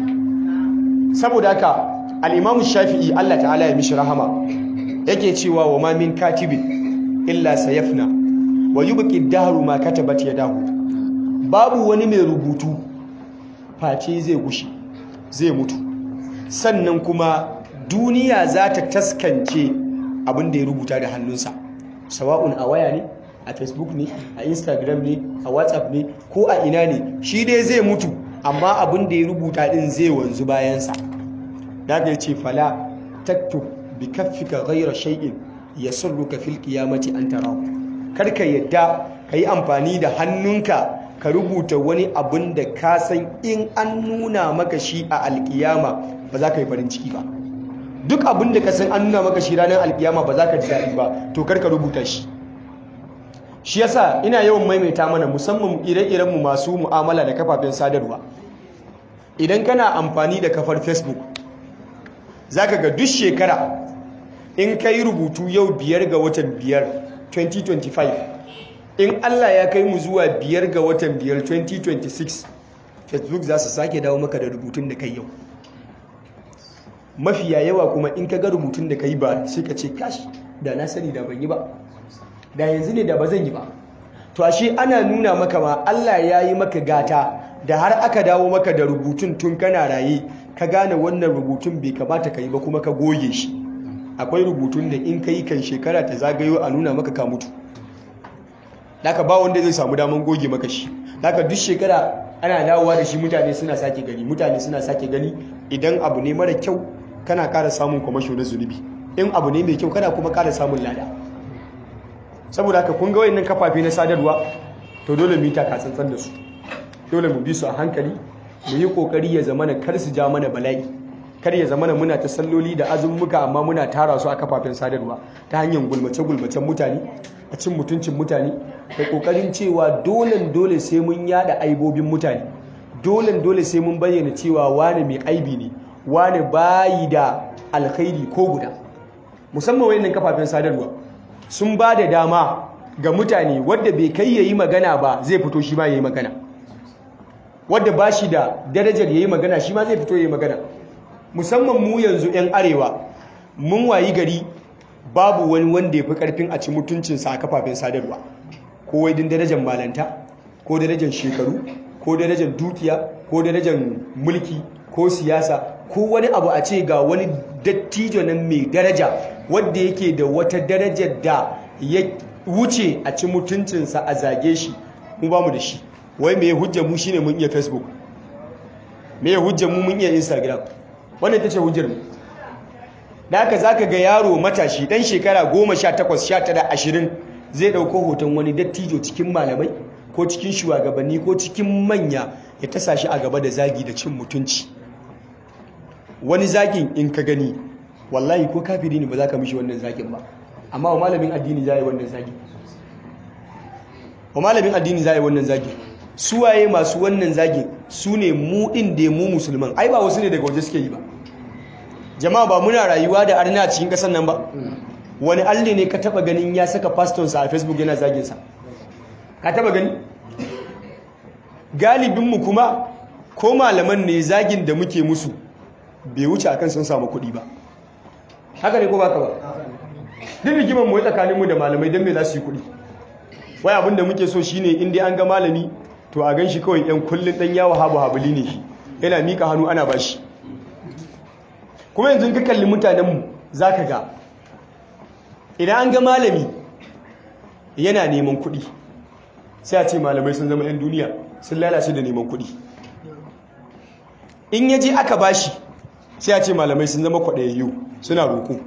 saboda haka al-imamu shafi'i Allah ta'ala ya mishi rahama yake cewa wa ma min katibin illa sayafna wa yubqi dahru ma katabat yadahu babu wani mai rubutu face zai gushi zai mutu sannan kuma duniya za ta taskance abin da ya rubuta da hannunsa sawa'un a waya ne a facebook ne a instagram ne a whatsapp ne ko a ina ne shi dai zai mutu amma abin da ya rubuta din zai wanzu bayansa daga ya ce fala taktub bi kaffika ghayra shay'in yasurruka fil qiyamati an tarahu karka yadda yi amfani da hannunka ka rubuta wani abin da ka san in an nuna maka shi a alkiyama ba za ka yi farin ciki ba duk abin da ka san an nuna maka shi ranar alkiyama ba za ka ji daɗi ba to karka rubuta shi shi yasa ina yawan maimaita mana musamman ire-irenmu masu mu'amala da kafafen sadarwa idan kana amfani da kafar facebook za ka ga duk shekara in ka yi rubutu yau biyar ga watan biyar 2025 in allah ya kai mu zuwa biyar ga watan biyar 2026 facebook za su sake dawo maka da rubutun da kai yau mafiya yawa kuma in ka ga rubutun da ka yi ba sai ka ce kashi da na sani da ban yi ba da yanzu ne da ba zan yi ba to ashe ana nuna maka ma Allah ya yi maka gata da har aka dawo maka da rubutun tun kana raye ka gane wannan rubutun bai kamata ka yi ba kuma ka goge shi akwai rubutun da in ka yi kan shekara ta zagayo a nuna maka ka mutu daga ba wanda zai samu daman goge maka shi daga duk shekara ana dawowa da shi mutane suna sake gani mutane suna sake gani idan abu ne mara kyau kana ƙara samun kwamasho na zunubi in abu ne mai kyau kana kuma ƙara samun lada saboda haka kun ga wayannan kafafe na sadarwa to dole mu yi taka tsantsan da su dole mu bi su a hankali mu yi kokari ya zamana kar su ja mana bala'i kar ya zamana muna ta salloli da azummuka amma muna tara su a kafafen sadarwa ta hanyar gulmace gulmacen mutane a cin mutuncin mutane da kokarin cewa dole dole sai mun yada aibobin mutane dole dole sai mun bayyana cewa wane mai aibi ne wane bayi da alkhairi ko guda musamman wayannan kafafen sadarwa sun ba da dama ga mutane wadda bai kai yayi magana ba zai fito shi ma yayi magana wadda ba shi da darajar yayi magana shi ma zai fito yayi magana musamman mu yanzu 'yan arewa mun wayi gari babu wani wanda ya fi karfin a ci mutuncinsa a kafafen sadarwa ko wai din darajar malanta ko darajar shekaru ko darajar dukiya ko darajar mulki ko siyasa ko wani abu a ce ga wani dattijo nan mai daraja wadda yake da wata darajar da ya wuce a ci mutuncinsa a zage shi mu ba mu da shi wai mai hujja mu shine mun iya facebook mai hujja mu mun iya instagram wannan ita ce hujjar mu da haka zaka ga yaro matashi dan shekara 18 19 20 zai dauko hoton wani dattijo cikin malamai ko cikin shugabanni ko cikin manya ya tasa shi a gaba da zagi da cin mutunci wani zagin in ka gani wallahi ko kafiri ne ba za ka mishi wannan zagin ba amma wa malamin addini za a yi wannan zagi wa malamin addini za a yi wannan zagi suwaye masu wannan zagi su ne mu ɗin da mu musulman ai ba wasu ne daga waje suke yi ba jama'a ba muna rayuwa da arna a cikin ƙasar nan ba wani alli ne ka taba ganin ya saka fastonsa a facebook yana zaginsa ka taba gani galibinmu kuma ko malaman ne zagin da muke musu bai wuce akan sun samu kuɗi ba haka ne ko baka ba duk rigimar mu tsakaninmu da malamai don me za su yi kuɗi wai abinda muke so shine in dai an ga malami to a gan shi kawai yan kullun dan yawo habu habuli ne shi yana mika hannu ana bashi kuma yanzu ka kalli mutanenmu za ka ga idan an ga malami yana neman kuɗi sai a ce malamai sun zama 'yan duniya sun lalace da neman kuɗi in yaje aka bashi sai a ce malamai sun zama kwaɗayayyu suna roƙo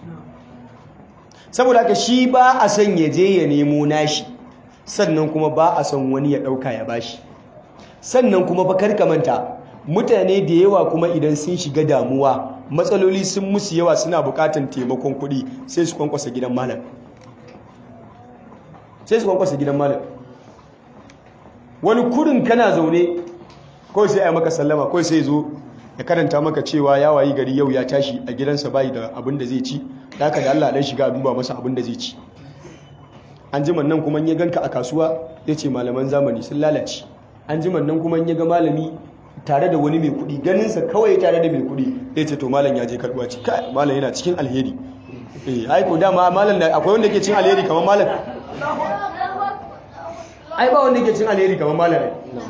saboda haka shi ba a son ya je ya nemo nashi sannan kuma ba a son wani ya ɗauka ya bashi sannan kuma bakar kamanta mutane da yawa kuma idan sun shiga damuwa matsaloli sun musu yawa suna bukatan taimakon kuɗi sai su kwankwasa gidan malam sai su kwankwasa gidan malam wani kurin kana zaune kawai sai a maka sallama kawai sai zo ya karanta maka cewa ya wayi gari yau ya tashi a gidansa bayi da abin da zai ci da haka da Allah dan shiga a duba masa abin da zai ci an ji nan kuma ya ganka a kasuwa ya ce malaman zamani sun lalace an ji nan kuma ya ga malami tare da wani mai kuɗi ganinsa kawai tare da mai kuɗi ya ce to malam ya je karɓuwa ci kai malam yana cikin alheri eh ai ko dama malam da akwai wanda ke cin alheri kamar malam ai ba wanda ke cin alheri kamar malam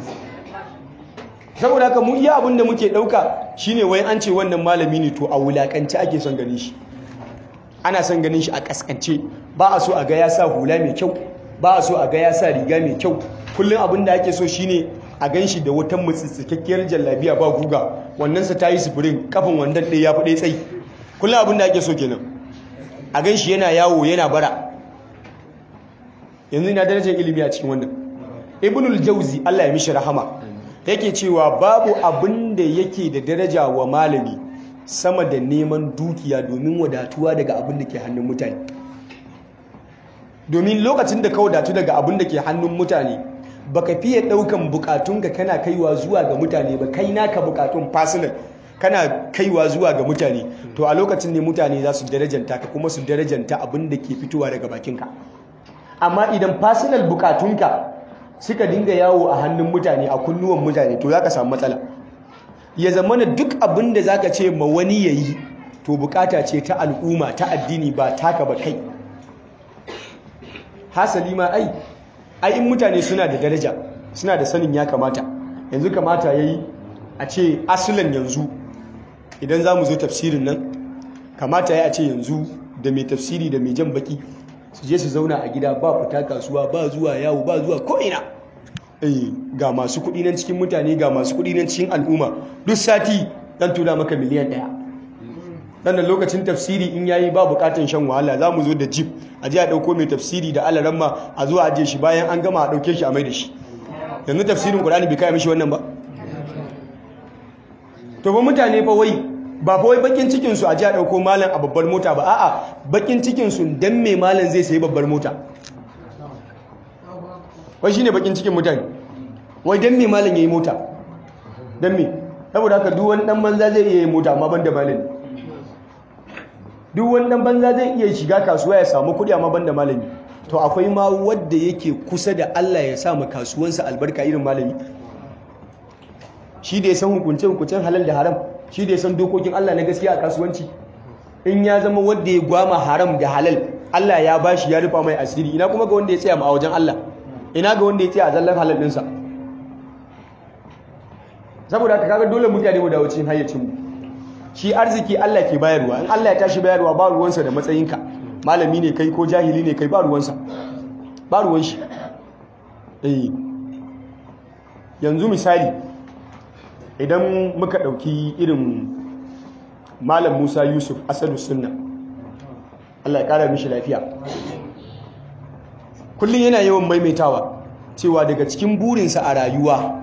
saboda haka mu iya abin da muke ɗauka shine wai an ce wannan malami ne to a wulakanci ake son ganin shi ana son ganin shi a kaskance ba a so a ga ya sa hula mai kyau ba a so a ga ya sa riga mai kyau kullum abin da ake so shine a gan shi da wata mutsitsikakkiyar jallabiya ba guga wannan sa tayi sufurin kafin wandan ɗaya ya fi ɗaya tsayi kullum abin da ake so kenan a gan shi yana yawo yana bara yanzu ina darajar ilimi a cikin wannan ibnul jauzi Allah ya mishi rahama yake cewa babu abin da yake da daraja wa malami sama da neman dukiya domin wadatuwa daga abin da ke hannun mutane domin lokacin da ka wadatu daga abin da ke hannun mutane baka fiye daukan bukatunka kana kaiwa zuwa ga mutane ba kai naka bukatun personal kana kaiwa zuwa ga mutane to a lokacin ne mutane za su darajanta ka kuma su darajanta abin da ke fitowa daga bakinka amma idan personal bukatunka suka dinga yawo a hannun mutane a kunnuwan mutane to za ka samu matsala ya zama na duk abin da za ka ce ma wani ya yi to bukata ce ta al'umma ta addini ba taka ba kai hasali ma ai ai in mutane suna da daraja suna da sanin ya kamata yanzu kamata ya yi a ce asulan yanzu idan za mu zo tafsirin nan kamata ya a ce yanzu da mai tafsiri da mai jan baki su je su zauna a gida ba fita kasuwa ba zuwa yawo ba zuwa ko'ina eh ga masu kuɗi nan cikin mutane ga masu kuɗi nan cikin al'umma duk sati dan tura maka miliyan ɗaya dan lokacin tafsiri in yayi ba bukatan shan wahala za mu zo da jeep a je a ɗauko mai tafsiri da alaramma a zuwa aje shi bayan an gama a ɗauke shi a mai da shi yanzu tafsirin ƙur'ani bai kai mishi wannan ba to ba mutane fa wai ba fa wai bakin cikin su a ji a dauko malam a babbar mota ba a'a bakin cikin su dan me malam zai sayi babbar mota wai shine bakin cikin mutane wai dan me malam yayi mota dan me saboda haka duk wani dan banza zai iya yin mota amma banda malami duk wani dan banza zai iya shiga kasuwa ya samu kuɗi amma banda malami to akwai ma wanda yake kusa da Allah ya sa ma kasuwansa albarka irin malami shi da ya san hukunce-hukuncen halal da haram shi da ya san dokokin Allah na gaskiya a kasuwanci in ya zama wanda ya gwama haram da halal Allah ya bashi ya rufa mai asiri ina kuma ga wanda ya tsaya ma a wajen Allah ina ga wanda ya tsaya a zallar halal ɗinsa saboda haka kaga dole mutane mu dawo cikin hayyacin mu shi arziki Allah ke bayarwa in Allah ya tashi bayarwa ba ruwansa da matsayinka malami ne kai ko jahili ne kai ba ruwansa ba ruwan shi eh yanzu misali idan muka ɗauki irin malam musa yusuf asadu sunna allah ya ƙara mishi lafiya kullum yana yawan maimaitawa cewa daga cikin burinsa a rayuwa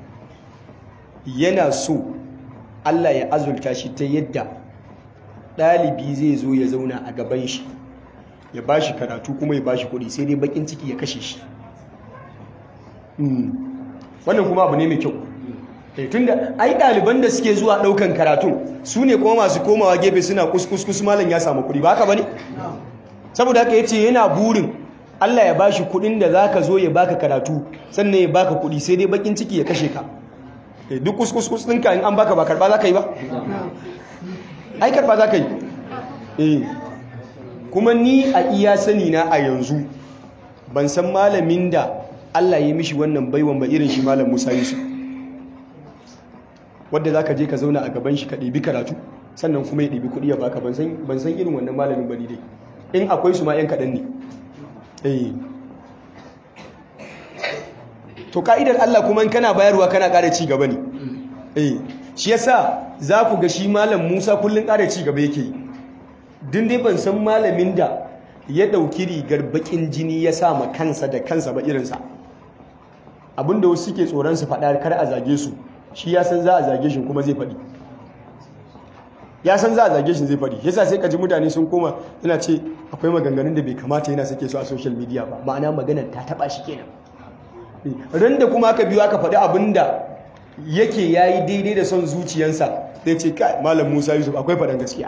yana so allah ya azulta shi ta yadda ɗalibi zai zo ya zauna a gaban shi ya ba shi karatu kuma ya ba shi kuɗi sai dai bakin ciki ya kashe shi wannan kuma abu ne mai kyau tunda ai ɗaliban da suke zuwa ɗaukan karatu su ne kuma masu komawa gefe suna kuskus malam ya samu kuɗi ba haka ba ne? saboda haka ya ce yana burin Allah ya bashi kuɗin da za ka zo ya baka karatu sannan ya baka kuɗi sai dai bakin ciki ya kashe ka duk kuskus ɗinka in an baka ba karɓa za ka yi ba? ai karɓa za ka yi kuma ni a iya sani na a yanzu ban san malamin da Allah ya mishi wannan baiwan ba irin shi malam Musa Yusuf wadda za ka je ka zauna a gaban shi ka ɗibi karatu sannan kuma ya ɗibi kuɗi ya baka ban san irin wannan malamin bane dai in akwai su ma 'yan kaɗan ne to ka'idar Allah kuma kana bayarwa kana ƙara ci gaba ne shi yasa za ku ga shi malam Musa kullum ƙara ci gaba yake yi din dai ban san malamin da ya ɗauki rigar baƙin jini ya sa ma kansa da kansa ba irinsa abinda wasu suke tsoron su faɗa kar a zage su shi ya san za a zage shi kuma zai faɗi ya san za a zage shi zai faɗi yasa sai kaji mutane sun koma yana ce akwai maganganun da bai kamata yana sake su a social media ba ma'ana maganar ta taɓa shi kenan ran da kuma aka biyo aka faɗi abin da yake ya yi daidai da son zuciyansa zai ce kai malam musa yusuf akwai faɗan gaskiya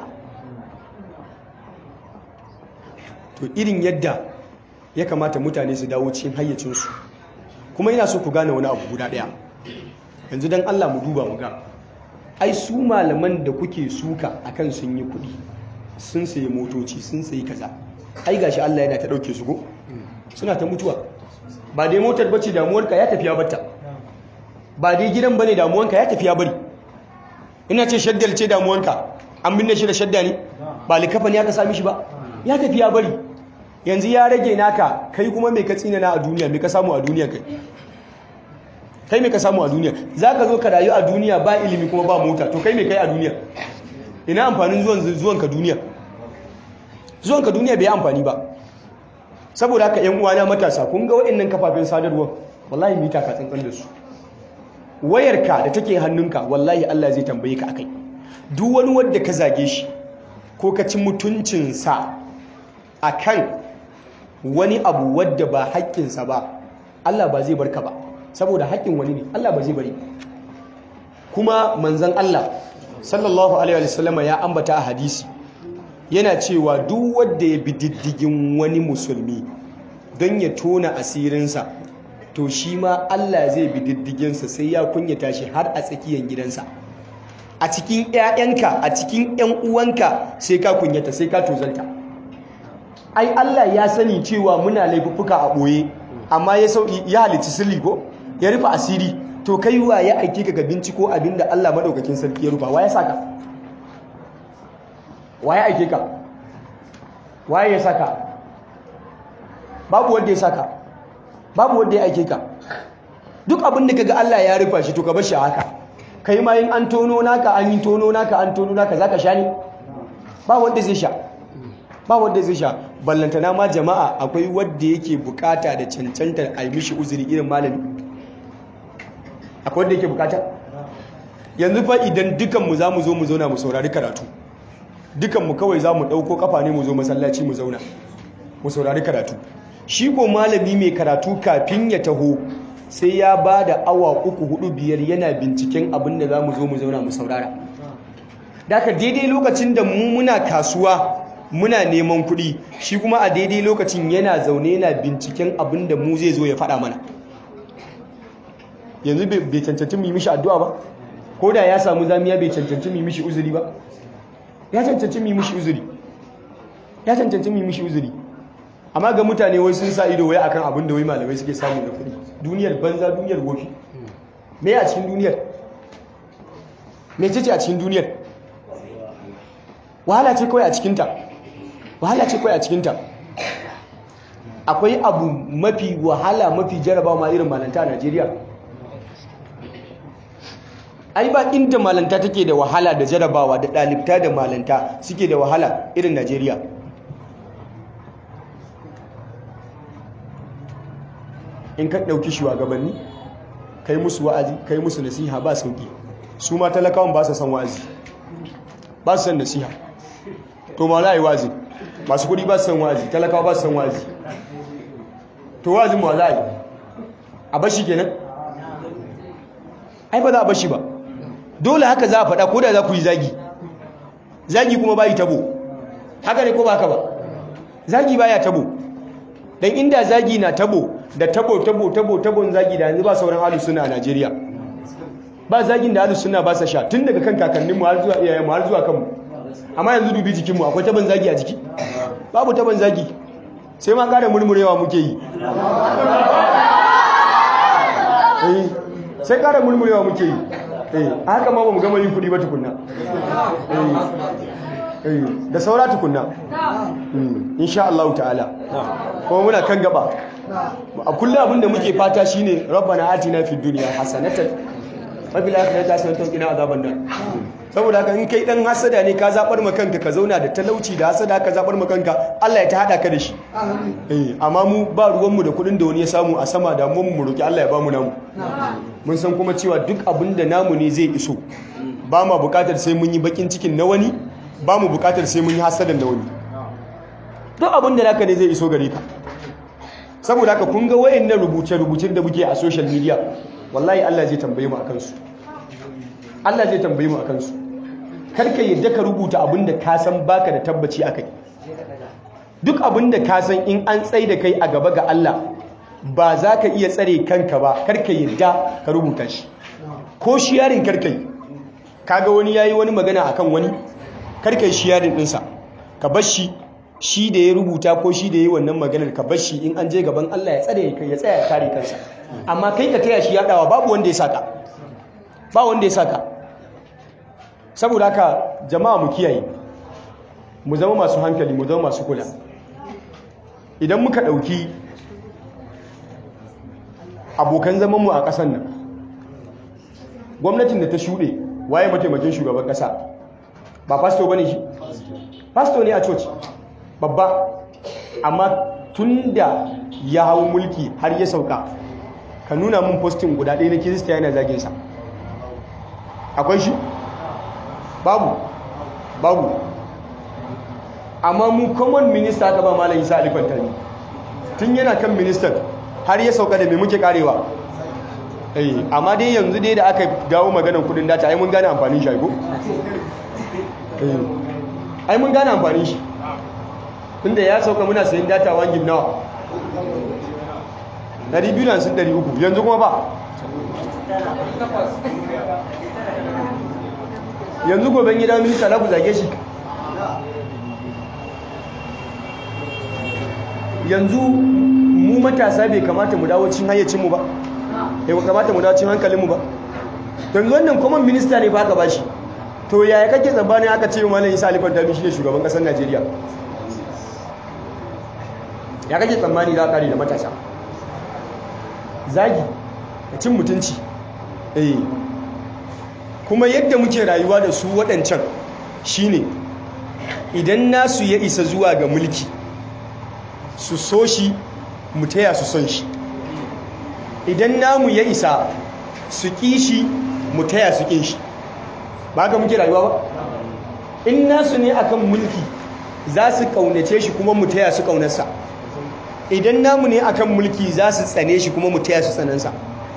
to irin yadda ya kamata mutane su dawo cikin hayyacinsu kuma yana so ku gane wani abu guda ɗaya yanzu don Allah mu duba mu ga ai su malaman da kuke suka akan sun yi kuɗi sun sayi motoci sun sayi kaza ai gashi Allah yana ta ɗauke su go suna ta mutuwa ba dai motar bace damuwarka ya tafiya batta ba dai gidan bane damuwanka ya tafiya bari ina ce shaddar ce damuwanka an binne shi da shadda ne ba likafa ne aka sami shi ba ya tafiya bari yanzu ya rage naka kai kuma mai ka tsinana a duniya mai ka samu a duniya kai kai mai ka samu a duniya za ka zo ka rayu a duniya ba ilimi kuma ba mota to kai mai kai a duniya ina amfanin zuwan ka duniya zuwan ka duniya bai amfani ba saboda haka yan uwana matasa kun ga waɗannan kafafen sadarwa wallahi mita ka tsantsan da su wayarka da take hannunka wallahi Allah zai tambaye ka akai duk wani wanda ka zage shi ko ka ci mutuncinsa akan wani abu wadda ba haƙƙinsa ba Allah ba zai barka ba saboda haƙƙin wani ne Allah ba zai bari kuma manzon Allah sallallahu alaihi wasallama ya ambata a hadisi yana cewa duk wanda ya bi diddigin wani musulmi don ya tona asirinsa to shi ma Allah zai bi diddiginsa sai ya kunyata shi har a tsakiyar gidansa a cikin 'ya'yanka a cikin 'yan uwanka sai ka kunyata sai ka tozalta ai Allah ya sani cewa muna laifuffuka a ɓoye amma ya sauki ya halitta sirri ko ya rufe asiri to kai wa ya aike ka ga binciko abinda Allah madaukakin sarki ya rufa wa ya saka wa ya aike ka waye ya saka babu wanda ya saka babu wanda ya aike ka duk abin da kaga Allah ya rufa shi to ka bar shi haka kai ma in an tono naka an yi tono naka an tono naka zaka sha ne ba wanda zai sha ba wanda zai sha ballantana ma jama'a akwai wanda yake bukata da cancantar a yi mishi uzuri irin malami akwai wanda yake bukata yanzu fa idan dukanmu za mu zo mu zauna mu saurari karatu dukanmu kawai za mu ɗauko kafa ne mu zo masallaci mu zauna mu saurari karatu shi ko malami mai karatu kafin ya taho sai ya ba da awa uku hudu biyar yana binciken abin da za mu zo mu zauna mu saurara daga daidai lokacin da mu muna kasuwa muna neman kuɗi shi kuma a daidai lokacin yana zaune yana binciken abin da mu zai zo ya faɗa mana yanzu bai cancanci mu yi mishi addu'a ba ko da ya samu zamiya bai cancanci mu yi mishi uzuri ba ya cancanci mu yi mishi uzuri ya cancanci mu yi mishi uzuri amma ga mutane wai sun sa ido wai akan abin da wai malamai suke samu na kuɗi duniyar banza duniyar wofi me a cikin duniyar me ce a cikin duniyar wahala ce kawai a cikinta wahala ce kawai a cikinta akwai abu mafi wahala mafi jarabawa ma irin malanta a Najeriya ai ba inda malanta take da wahala da jarabawa da ɗalibta da malanta suke da wahala irin Najeriya in ka ɗauki shugabanni kai musu wa'azi kai musu nasiha ba sauki su ma talakawan ba su san wa'azi ba su san nasiha to ma za yi wa'azi masu kudi ba su san wa'azi talakawa ba su san wa'azi to wa'azin ma za a yi a bashi kenan ai ba za a bashi ba dole haka za a faɗa ko da za ku yi zagi zagi kuma ba yi tabo haka ne ko ba haka ba zagi ba ya tabo don inda zagi na tabo da tabo tabo tabo tabon zagi da yanzu ba sauran halin suna a najeriya ba zagin da halin suna ba sa sha tun daga kan kakanninmu har zuwa iyayenmu har zuwa kanmu amma yanzu dubi jikinmu akwai taban zagi a jiki babu taban zagi sai ma ƙara murmurewa muke yi sai ƙara murmurewa muke yi a haka ma ba mu gama yin kuɗi ba tukunna da saura tukunna insha Allah ta'ala kuma muna kan gaba a kullum abinda muke fata shine rabbana atina fid dunya hasanatan wa fil akhirati hasanatan wa qina azaban nar saboda haka in kai dan hasada ne ka zabar ma kanka ka zauna da talauci da hasada ka zabar ma kanka Allah ya ta hada ka da shi eh amma mu ba ruwan mu da kudin da wani ya samu a sama da mu mu roki Allah ya bamu namu mun san kuma cewa duk abin da namu ne zai iso ba ma bukatar sai mun yi bakin cikin na wani ba mu bukatar sai mun yi hasadan na wani duk abin da naka ne zai iso gare ka saboda haka kun ga wayannan rubuce-rubucen da muke a social media wallahi Allah zai tambaye mu akan su Allah zai tambaye mu akan su karka yadda ka rubuta abin da ka san baka da tabbaci akai duk abin da ka san in an tsai da kai a gaba ga Allah ba za ka iya tsare kanka ba karka yadda ka rubuta shi ko shiyarin karka yi kaga wani yayi wani magana akan wani karka yi shiyarin ɗinsa ka bar shi shi da ya rubuta ko shi da ya yi wannan maganar ka bar shi in an je gaban Allah ya tsare ya tsaya ya kare kansa amma kai ka taya shi yadawa babu wanda ya saka ba wanda ya saka saboda haka jama'a mu kiyaye mu zama masu hankali mu zama masu kula idan muka ɗauki abokan zamanmu a ƙasan nan gwamnatin da ta shuɗe waye mataimakin shugaban ƙasa ba fasto ba ne shi fasto ne a coci babba amma tun da ya hau mulki har ya sauka ka nuna mun postin guda ɗaya na kirista yana zaginsa akwai shi babu babu amma mu common minister aka ba malam isa alifan tani tun yana kan minister har ya sauka da mai muke karewa eh amma dai yanzu dai da aka dawo maganar kudin data ai mun gane amfanin shi ko eh ai mun gane amfanin shi tunda ya sauka muna sayin data 1 gig nawa 200 300 yanzu kuma ba yanzu goben gida minista na ku zage shi yanzu mu matasa bai kamata mu dawo cin hayyacinmu ba bai kamata mu dawo cin hankalinmu ba yanzu wannan common minister ne ba aka bashi to yaya kake tsammanin aka ce malam isa alifar dami shi ne shugaban kasar najeriya ya kake tsammani za a kare da matasa zagi da cin mutunci eh kuma yadda muke rayuwa da su waɗancan shine idan nasu ya isa zuwa ga mulki su so shi mu taya su son shi idan namu ya isa su ƙi shi mu taya su ƙin shi ba ka muke rayuwa ba in nasu ne akan mulki za su ƙaunace shi kuma mu taya su ƙaunarsa idan namu ne akan mulki za su tsane shi kuma mu taya su tsanansa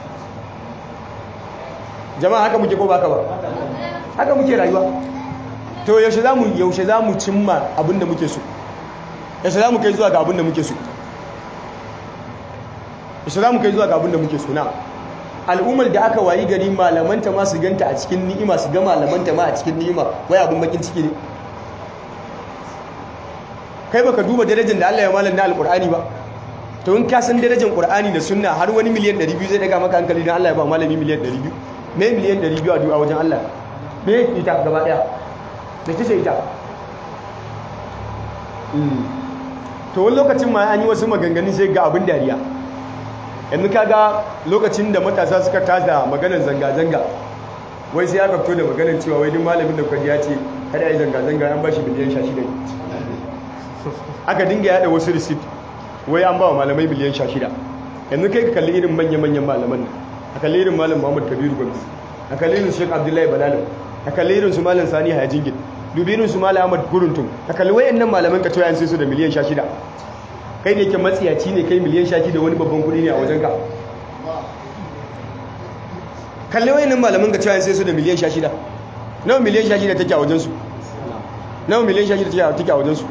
jama'a haka muke ko baka ba haka muke rayuwa to yaushe za mu yaushe za mu cimma abinda muke so yaushe za mu kai zuwa ga abinda muke so yaushe za mu kai zuwa ga abinda muke so na al'ummar da aka wayi gari malamanta ma su ganta a cikin ni'ima su ga malamanta ma a cikin ni'ima wai abin bakin ciki ne kai baka duba darajar da Allah ya malam na alqur'ani ba to in ka san darajar qur'ani da sunna har wani miliyan 200 zai daga maka hankali dan Allah ya ba malami miliyan 200 me miliyan 200 a du'a wajen Allah me ita gaba daya me tace ita to wani lokacin ma an yi wasu maganganu sai ga abin dariya yanzu kaga lokacin da matasa suka tada maganar zanga-zanga wai sai aka fito da maganar cewa wai duk malamin da kwaji ya ce kada ya yi zanga-zanga an ba shi miliyan 16 aka dinga yada wasu receipt wai an ba wa malamai miliyan 16 yanzu kai ka kalli irin manya-manyan malaman nan a kalli irin malam muhammad kabiru gwamnati a kalli irin sheik abdullahi balalau a kalli irin su malam sani hayajingin dubi irin su malam ahmad guruntun a kalli wayannan malaman ka toya sai su da miliyan 16 kai ne ke matsiyaci ne kai miliyan 16 da wani babban kudi ne a wajen ka kalli wayannan malaman ka toya sai su da miliyan 16 nawa miliyan 16 take a wajen su nawa miliyan 16 take a wajen su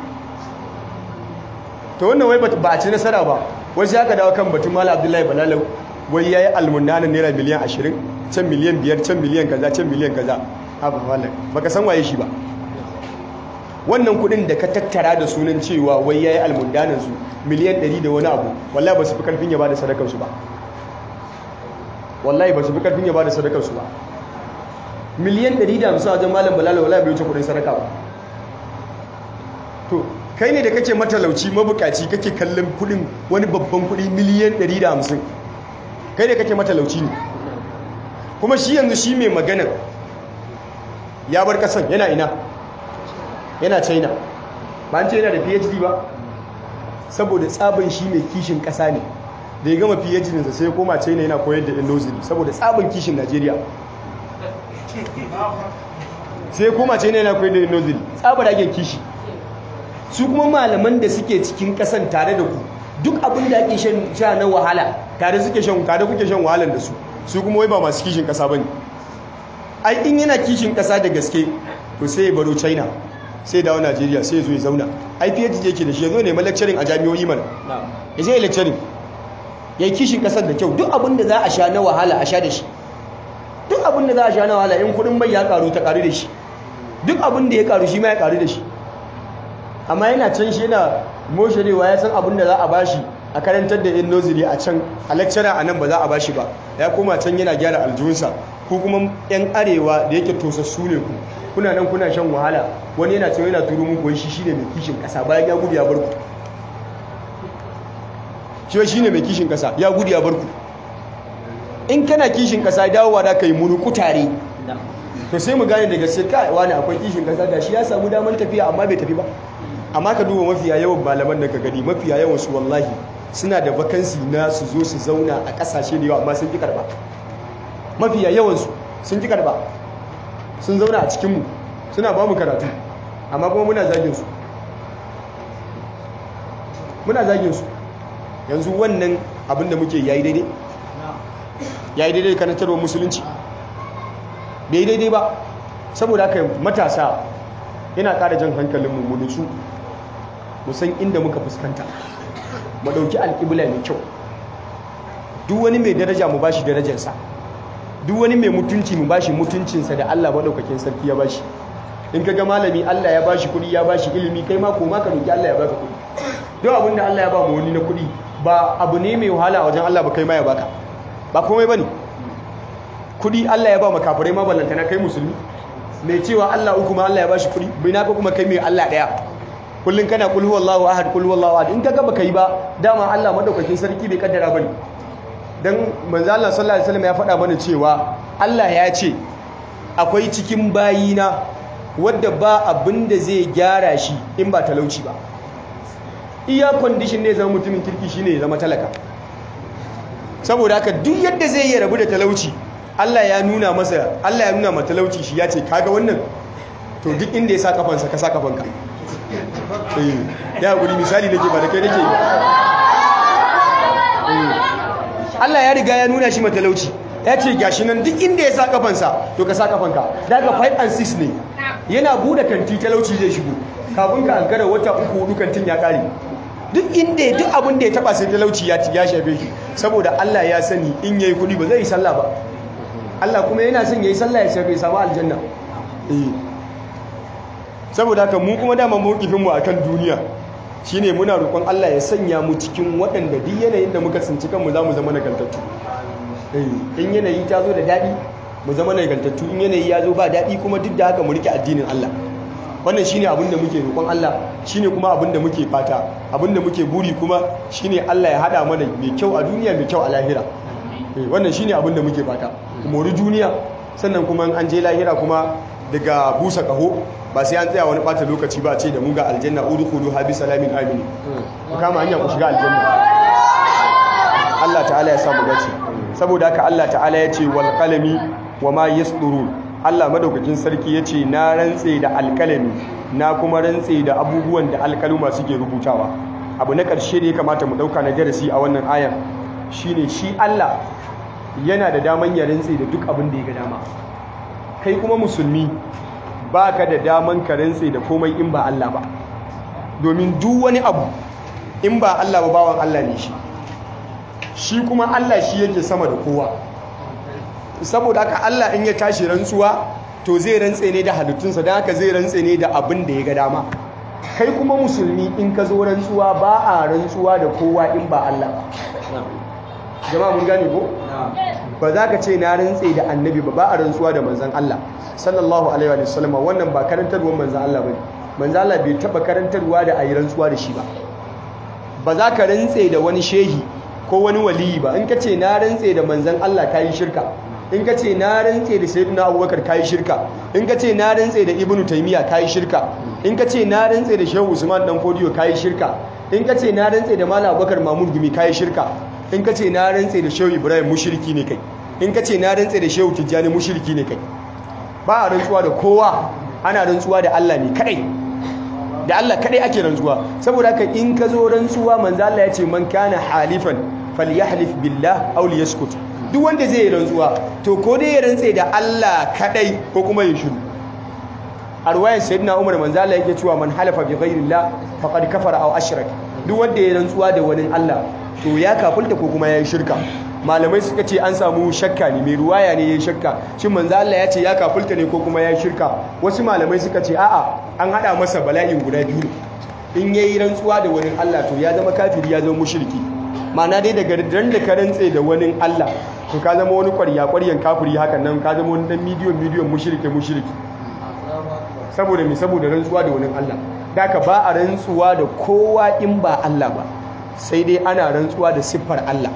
to wannan wai ba a ci nasara ba wasu aka dawo kan batun mala abdullahi balalau wai ya yi almundanin naira miliyan ashirin can miliyan biyar can miliyan kaza can miliyan kaza haka wallan baka san waye shi ba wannan kudin da ka tattara da sunan cewa wai ya yi almundanin su miliyan ɗari da wani abu wallahi ba su fi karfin ya ba da sadakar su ba wallahi ba su fi karfin ya ba da sadakar su ba miliyan ɗari da hamsin a wajen malam balalau wallahi bai wuce kudin sadaka ba to kai ne da kake matalauci mabukaci kake kallon kudin wani babban kudi miliyan 150 kai ne kake matalauci ne kuma shi yanzu shi mai magana ya bar kasan yana ina yana china ba an ce yana da phd ba saboda tsabin shi mai kishin kasa ne da ya gama phd nasa sai koma china yana koyar da indozili saboda tsabin kishin najeriya sai koma china yana koyar da indozili tsabar ake kishi su kuma malaman da suke cikin kasan tare da ku duk abin da ake sha na wahala tare suke shan tare kuke shan wahalar da su su kuma wai ba masu kishin kasa bane ai in yana kishin kasa da gaske to sai ya baro China sai dawo Najeriya sai ya zo ya zauna ai PhD yake da shi ya zo ne lecturing a jami'o'i mana ya je lecturing yayi kishin kasar da kyau duk abin da za a sha na wahala a sha da shi duk abin da za a sha na wahala in kudin bai ya karu ta karu da shi duk abin da ya karu shi ma ya karu da shi amma yana can shi yana moshirewa ya san abin da za a bashi a karantar da yin nozili a can a lecturer a nan ba za a bashi ba ya koma can yana gyara aljihunsa ko kuma yan arewa da yake tosassu ne ku kuna nan kuna shan wahala wani yana cewa yana turo muku wai shi shine mai kishin kasa bayan ya gudu ya bar ku shi shine mai kishin kasa ya gudu ya barku in kana kishin kasa dawowa da kai munuku tare to sai mu gane daga sai kai wani akwai kishin kasa gashi ya samu damar tafiya amma bai tafi ba amma ka duba mafiya yawan malaman da ka gani mafiya yawan su wallahi suna da vakansi na su zo su zauna a kasashe da yawa amma sun ki karba mafiya yawan su sun ki karba sun zauna a cikin mu suna ba mu karatu amma kuma muna zagin su muna zagin su yanzu wannan abin da muke yayi daidai yayi daidai karantarwa musulunci bai daidai ba saboda haka matasa yana ƙara jan hankalinmu mu nutsu mu san inda muka fuskanta mu ɗauki alƙibla mai kyau duk wani mai daraja mu bashi darajarsa duk wani mai mutunci mu bashi mutuncinsa da Allah maɗaukakin sarki ya bashi in ka ga malami Allah ya bashi kuɗi ya bashi ilimi kai ma koma ka roki Allah ya baka kuɗi duk abin da Allah ya ba mu wani na kuɗi ba abu ne mai wahala a wajen Allah ba kai ma ya baka ba komai bane kuɗi Allah ya ba mu kafirai ma ballantana kai musulmi mai cewa Allah uku ma Allah ya bashi kuɗi bai na kuma kai mai Allah ɗaya kullum kana kul huwallahu ahad kul huwallahu ahad in kaga baka yi ba dama Allah madaukakin sarki bai kaddara bane dan manzo Allah sallallahu alaihi wasallam ya faɗa mana cewa Allah ya ce akwai cikin bayina wadda ba abin da zai gyara shi in ba talauci ba iya condition ne zama mutumin kirki shine ya zama talaka saboda haka duk yadda zai yi rabu da talauci Allah ya nuna masa Allah ya nuna ma talauci shi ya ce kaga wannan to duk inda ya sa kafansa ka sa kafanka eh ya guri misali nake ba da kai nake Allah ya riga ya nuna shi matalauci ya ce gashi nan duk inda ya sa kafansa to ka sa kafanka daga 5 and 6 ne yana bude kanti talauci zai shigo kafin ka ankara wata uku hudu kantin ya kare duk inda duk abin da ya taba sai talauci ya ya shafe shi saboda Allah ya sani in yayi kudi ba zai yi sallah ba Allah kuma yana son yayi sallah ya shafe samu aljanna eh saboda haka mu kuma dama mawkifin mu akan duniya shine muna roƙon Allah ya sanya mu cikin waɗanda duk yanayin da muka tsinci kanmu za mu zama nagartattu in yanayi ta zo da daɗi mu zama nagartattu in yanayi ya zo ba daɗi kuma duk da haka mu rike addinin Allah wannan shine abin da muke roƙon Allah shine kuma abin da muke fata abin da muke buri kuma shine Allah ya hada mana mai kyau a duniya mai kyau a lahira wannan shine abin da muke fata mori duniya sannan kuma an je lahira kuma daga busa kaho ba sai an tsaya wani bata lokaci ba ce da mu ga aljanna udkhulu habi salamin amini ku kama hanya ku shiga aljanna Allah ta'ala ya samu dace saboda haka Allah ta'ala ya ce wal qalami wama yasdurun Allah madaukakin sarki ya ce na rantse da alkalami na kuma rantse da abubuwan da alkaluma suke rubutawa abu na ƙarshe da ya kamata mu ɗauka na darasi a wannan ayan shine shi Allah yana da daman ya rantse da duk abin da ya ga dama kai kuma musulmi ba ka da daman ka rantse da komai in ba Allah ba domin duk wani abu in ba Allah ba bawan Allah ne shi shi kuma Allah shi yake sama da kowa saboda haka Allah in ya tashi rantsuwa to zai rantse ne da halittunsa don haka zai rantse ne da abin da ya ga dama kai kuma musulmi in ka zo rantsuwa ba a rantsuwa da kowa in ba Allah ba jama'a mun gane ko ba za ka ce na rantse da annabi ba ba a rantsuwa da manzan Allah sallallahu alaihi wa sallam wannan ba karantarwar manzan Allah bane manzan Allah bai taba karantarwa da ayi rantsuwa da shi ba ba za ka rantse da wani shehi ko wani waliyi ba in ka ce na rantse da manzan Allah kayi shirka in ka ce na rantse da sayyidina abubakar kayi shirka in ka ce na rantse da ibnu taymiya kayi shirka in ka ce na rantse da shehu usman dan fodiyo kayi shirka in ka ce na rantse da malam abubakar mahmud gumi kayi shirka in ka ce na rantse da shehu ibrahim mushriki ne kai in ka ce na rantse da shehu tijjani mushriki ne kai ba a rantsuwa da kowa ana rantsuwa da Allah ne kadai da Allah kadai ake rantsuwa saboda haka in ka zo rantsuwa manzo Allah ya ce man kana halifan falyahlif billah aw liyaskut duk wanda zai yi rantsuwa to ko dai ya rantse da Allah kadai ko kuma ya shiru a ruwayan sayyidina Umar manzo Allah yake cewa man halafa bi ghairillah faqad kafara aw ashrak duk wanda ya rantsuwa da wani Allah to ya kafulta ko kuma ya yi shirka malamai suka ce an samu shakka ne mai ruwaya ne ya yi shakka shin manzo Allah ya ce ya kafulta ne ko kuma ya yi shirka wasu malamai suka ce a'a an hada masa bala'in guda biyu in yayi rantsuwa da wani Allah to ya zama kafiri ya zama mushriki ma'ana dai daga ran da ka rantse da wani Allah to ka zama wani ƙwarya ƙwaryan kafiri hakan nan ka zama wani dan midiyon midiyon mushrike mushriki saboda me saboda rantsuwa da wani Allah daka ba a rantsuwa da kowa in ba Allah ba sai dai ana rantsuwa da siffar Allah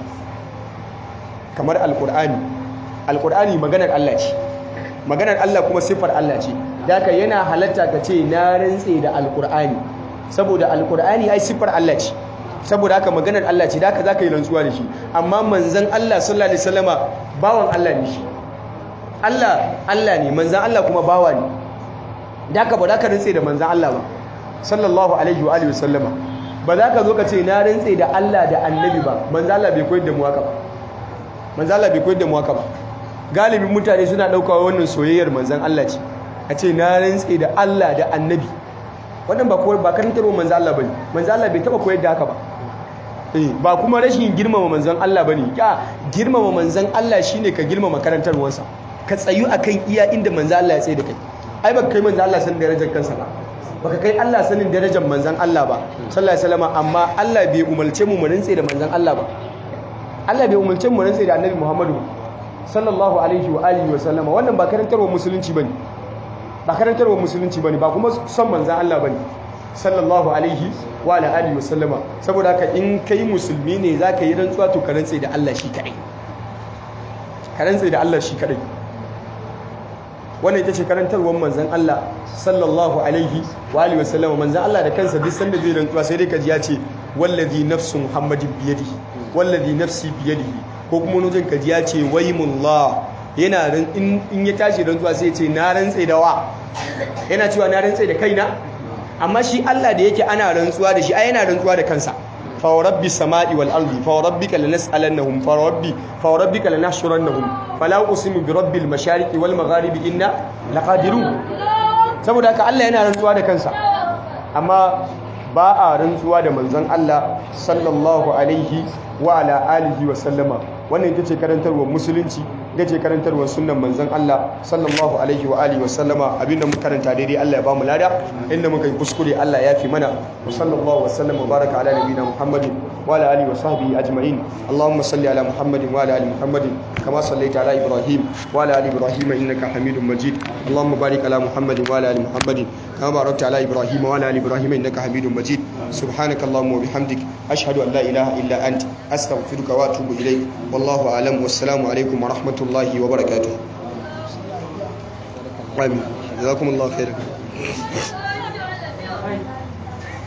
kamar alkur'ani alkur'ani maganar Allah ce maganar Allah kuma siffar Allah ce daka yana halatta ka ce na rantse da alkur'ani saboda alkur'ani ai siffar Allah ce saboda haka maganar Allah ce daka zaka yi rantsuwa da shi amma manzon Allah sallallahu alaihi wasallama bawan Allah ne shi Allah Allah ne manzon Allah kuma bawa ne daka ba ka rantse da manzon Allah ba sallallahu alaihi wa alihi wasallama ba za ka zo ka ce na rantse da Allah da annabi ba manzon Allah bai koyar da mu haka ba manzon Allah bai koyar da mu haka ba galibin mutane suna daukawa wannan soyayyar manzon Allah ce a ce na rantse da Allah da annabi wannan ba koyar ba karantarwa manzon Allah bane manzon Allah bai taba koyar da haka ba eh ba kuma rashin girmama manzon Allah bane ya girmama manzon Allah shine ka girmama karantarwarsa ka tsayu akan iya inda manzon Allah ya tsaye da kai ai baka kai manzon Allah sanin darajar kansa ba baka kai Allah sanin darajar manzon Allah ba sallallahu alaihi wasallam amma Allah bai umarce mu mu rantse da manzon Allah ba Allah bai umarce mu mu rantse da Annabi Muhammadu sallallahu alaihi wa alihi wa sallama wannan ba karantarwa musulunci bane ba karantarwa musulunci bane ba kuma son manzon Allah bane sallallahu alaihi wa ala alihi wa sallama saboda haka in kai musulmi ne zaka yi rantsuwa to ka rantse da Allah shi kadai ka rantse da Allah shi kadai wannan ita ce karantarwar manzon Allah sallallahu alaihi wa alihi wa sallama manzon Allah da kansa duk sanda zai rantsuwa sai dai kaji ya ce wallazi nafsu muhammadin biyadihi wallazi nafsi biyadihi ko kuma nujin kaji ya ce waimullah yana in ya tashi rantsuwa sai ya ce na rantse da wa yana cewa na rantse da kaina amma shi Allah da yake ana rantsuwa da shi ai yana rantsuwa da kansa fa rabbi samai wal ardi fa rabbika lanas'alannahum fa rabbi fa rabbika lanahshurannahum fala usimu bi rabbil mashariqi wal magharibi inna laqadirun saboda haka Allah yana rantsuwa da kansa amma ba a rantsuwa da manzon Allah sallallahu alaihi wa ala alihi wa sallama wannan ita ce karantarwar musulunci ita ce karantarwar sunnan manzon Allah sallallahu alaihi wa alihi wa sallama abinda muka karanta daidai Allah ya bamu lada inda muka yi kuskure Allah ya fi mana wa sallallahu wa sallama baraka ala nabiyina Muhammadin wa ala alihi wa sahbihi ajma'in Allahumma salli ala Muhammadin wa ala ali Muhammadin kama sallaita ala Ibrahim wa ala ali Ibrahim innaka Hamidum Majid Allahumma barik ala Muhammadin wa ala ali Muhammadin kama barakta ala Ibrahim wa ala ali Ibrahim innaka Hamidum Majid subhanaka Allahumma wa bihamdik ashhadu an la ilaha illa anta astaghfiruka wa atubu ilayk wallahu a'lam wassalamu alaikum wa rahmatullahi wa barakatuh. Amin. Jazakumullahu khairan.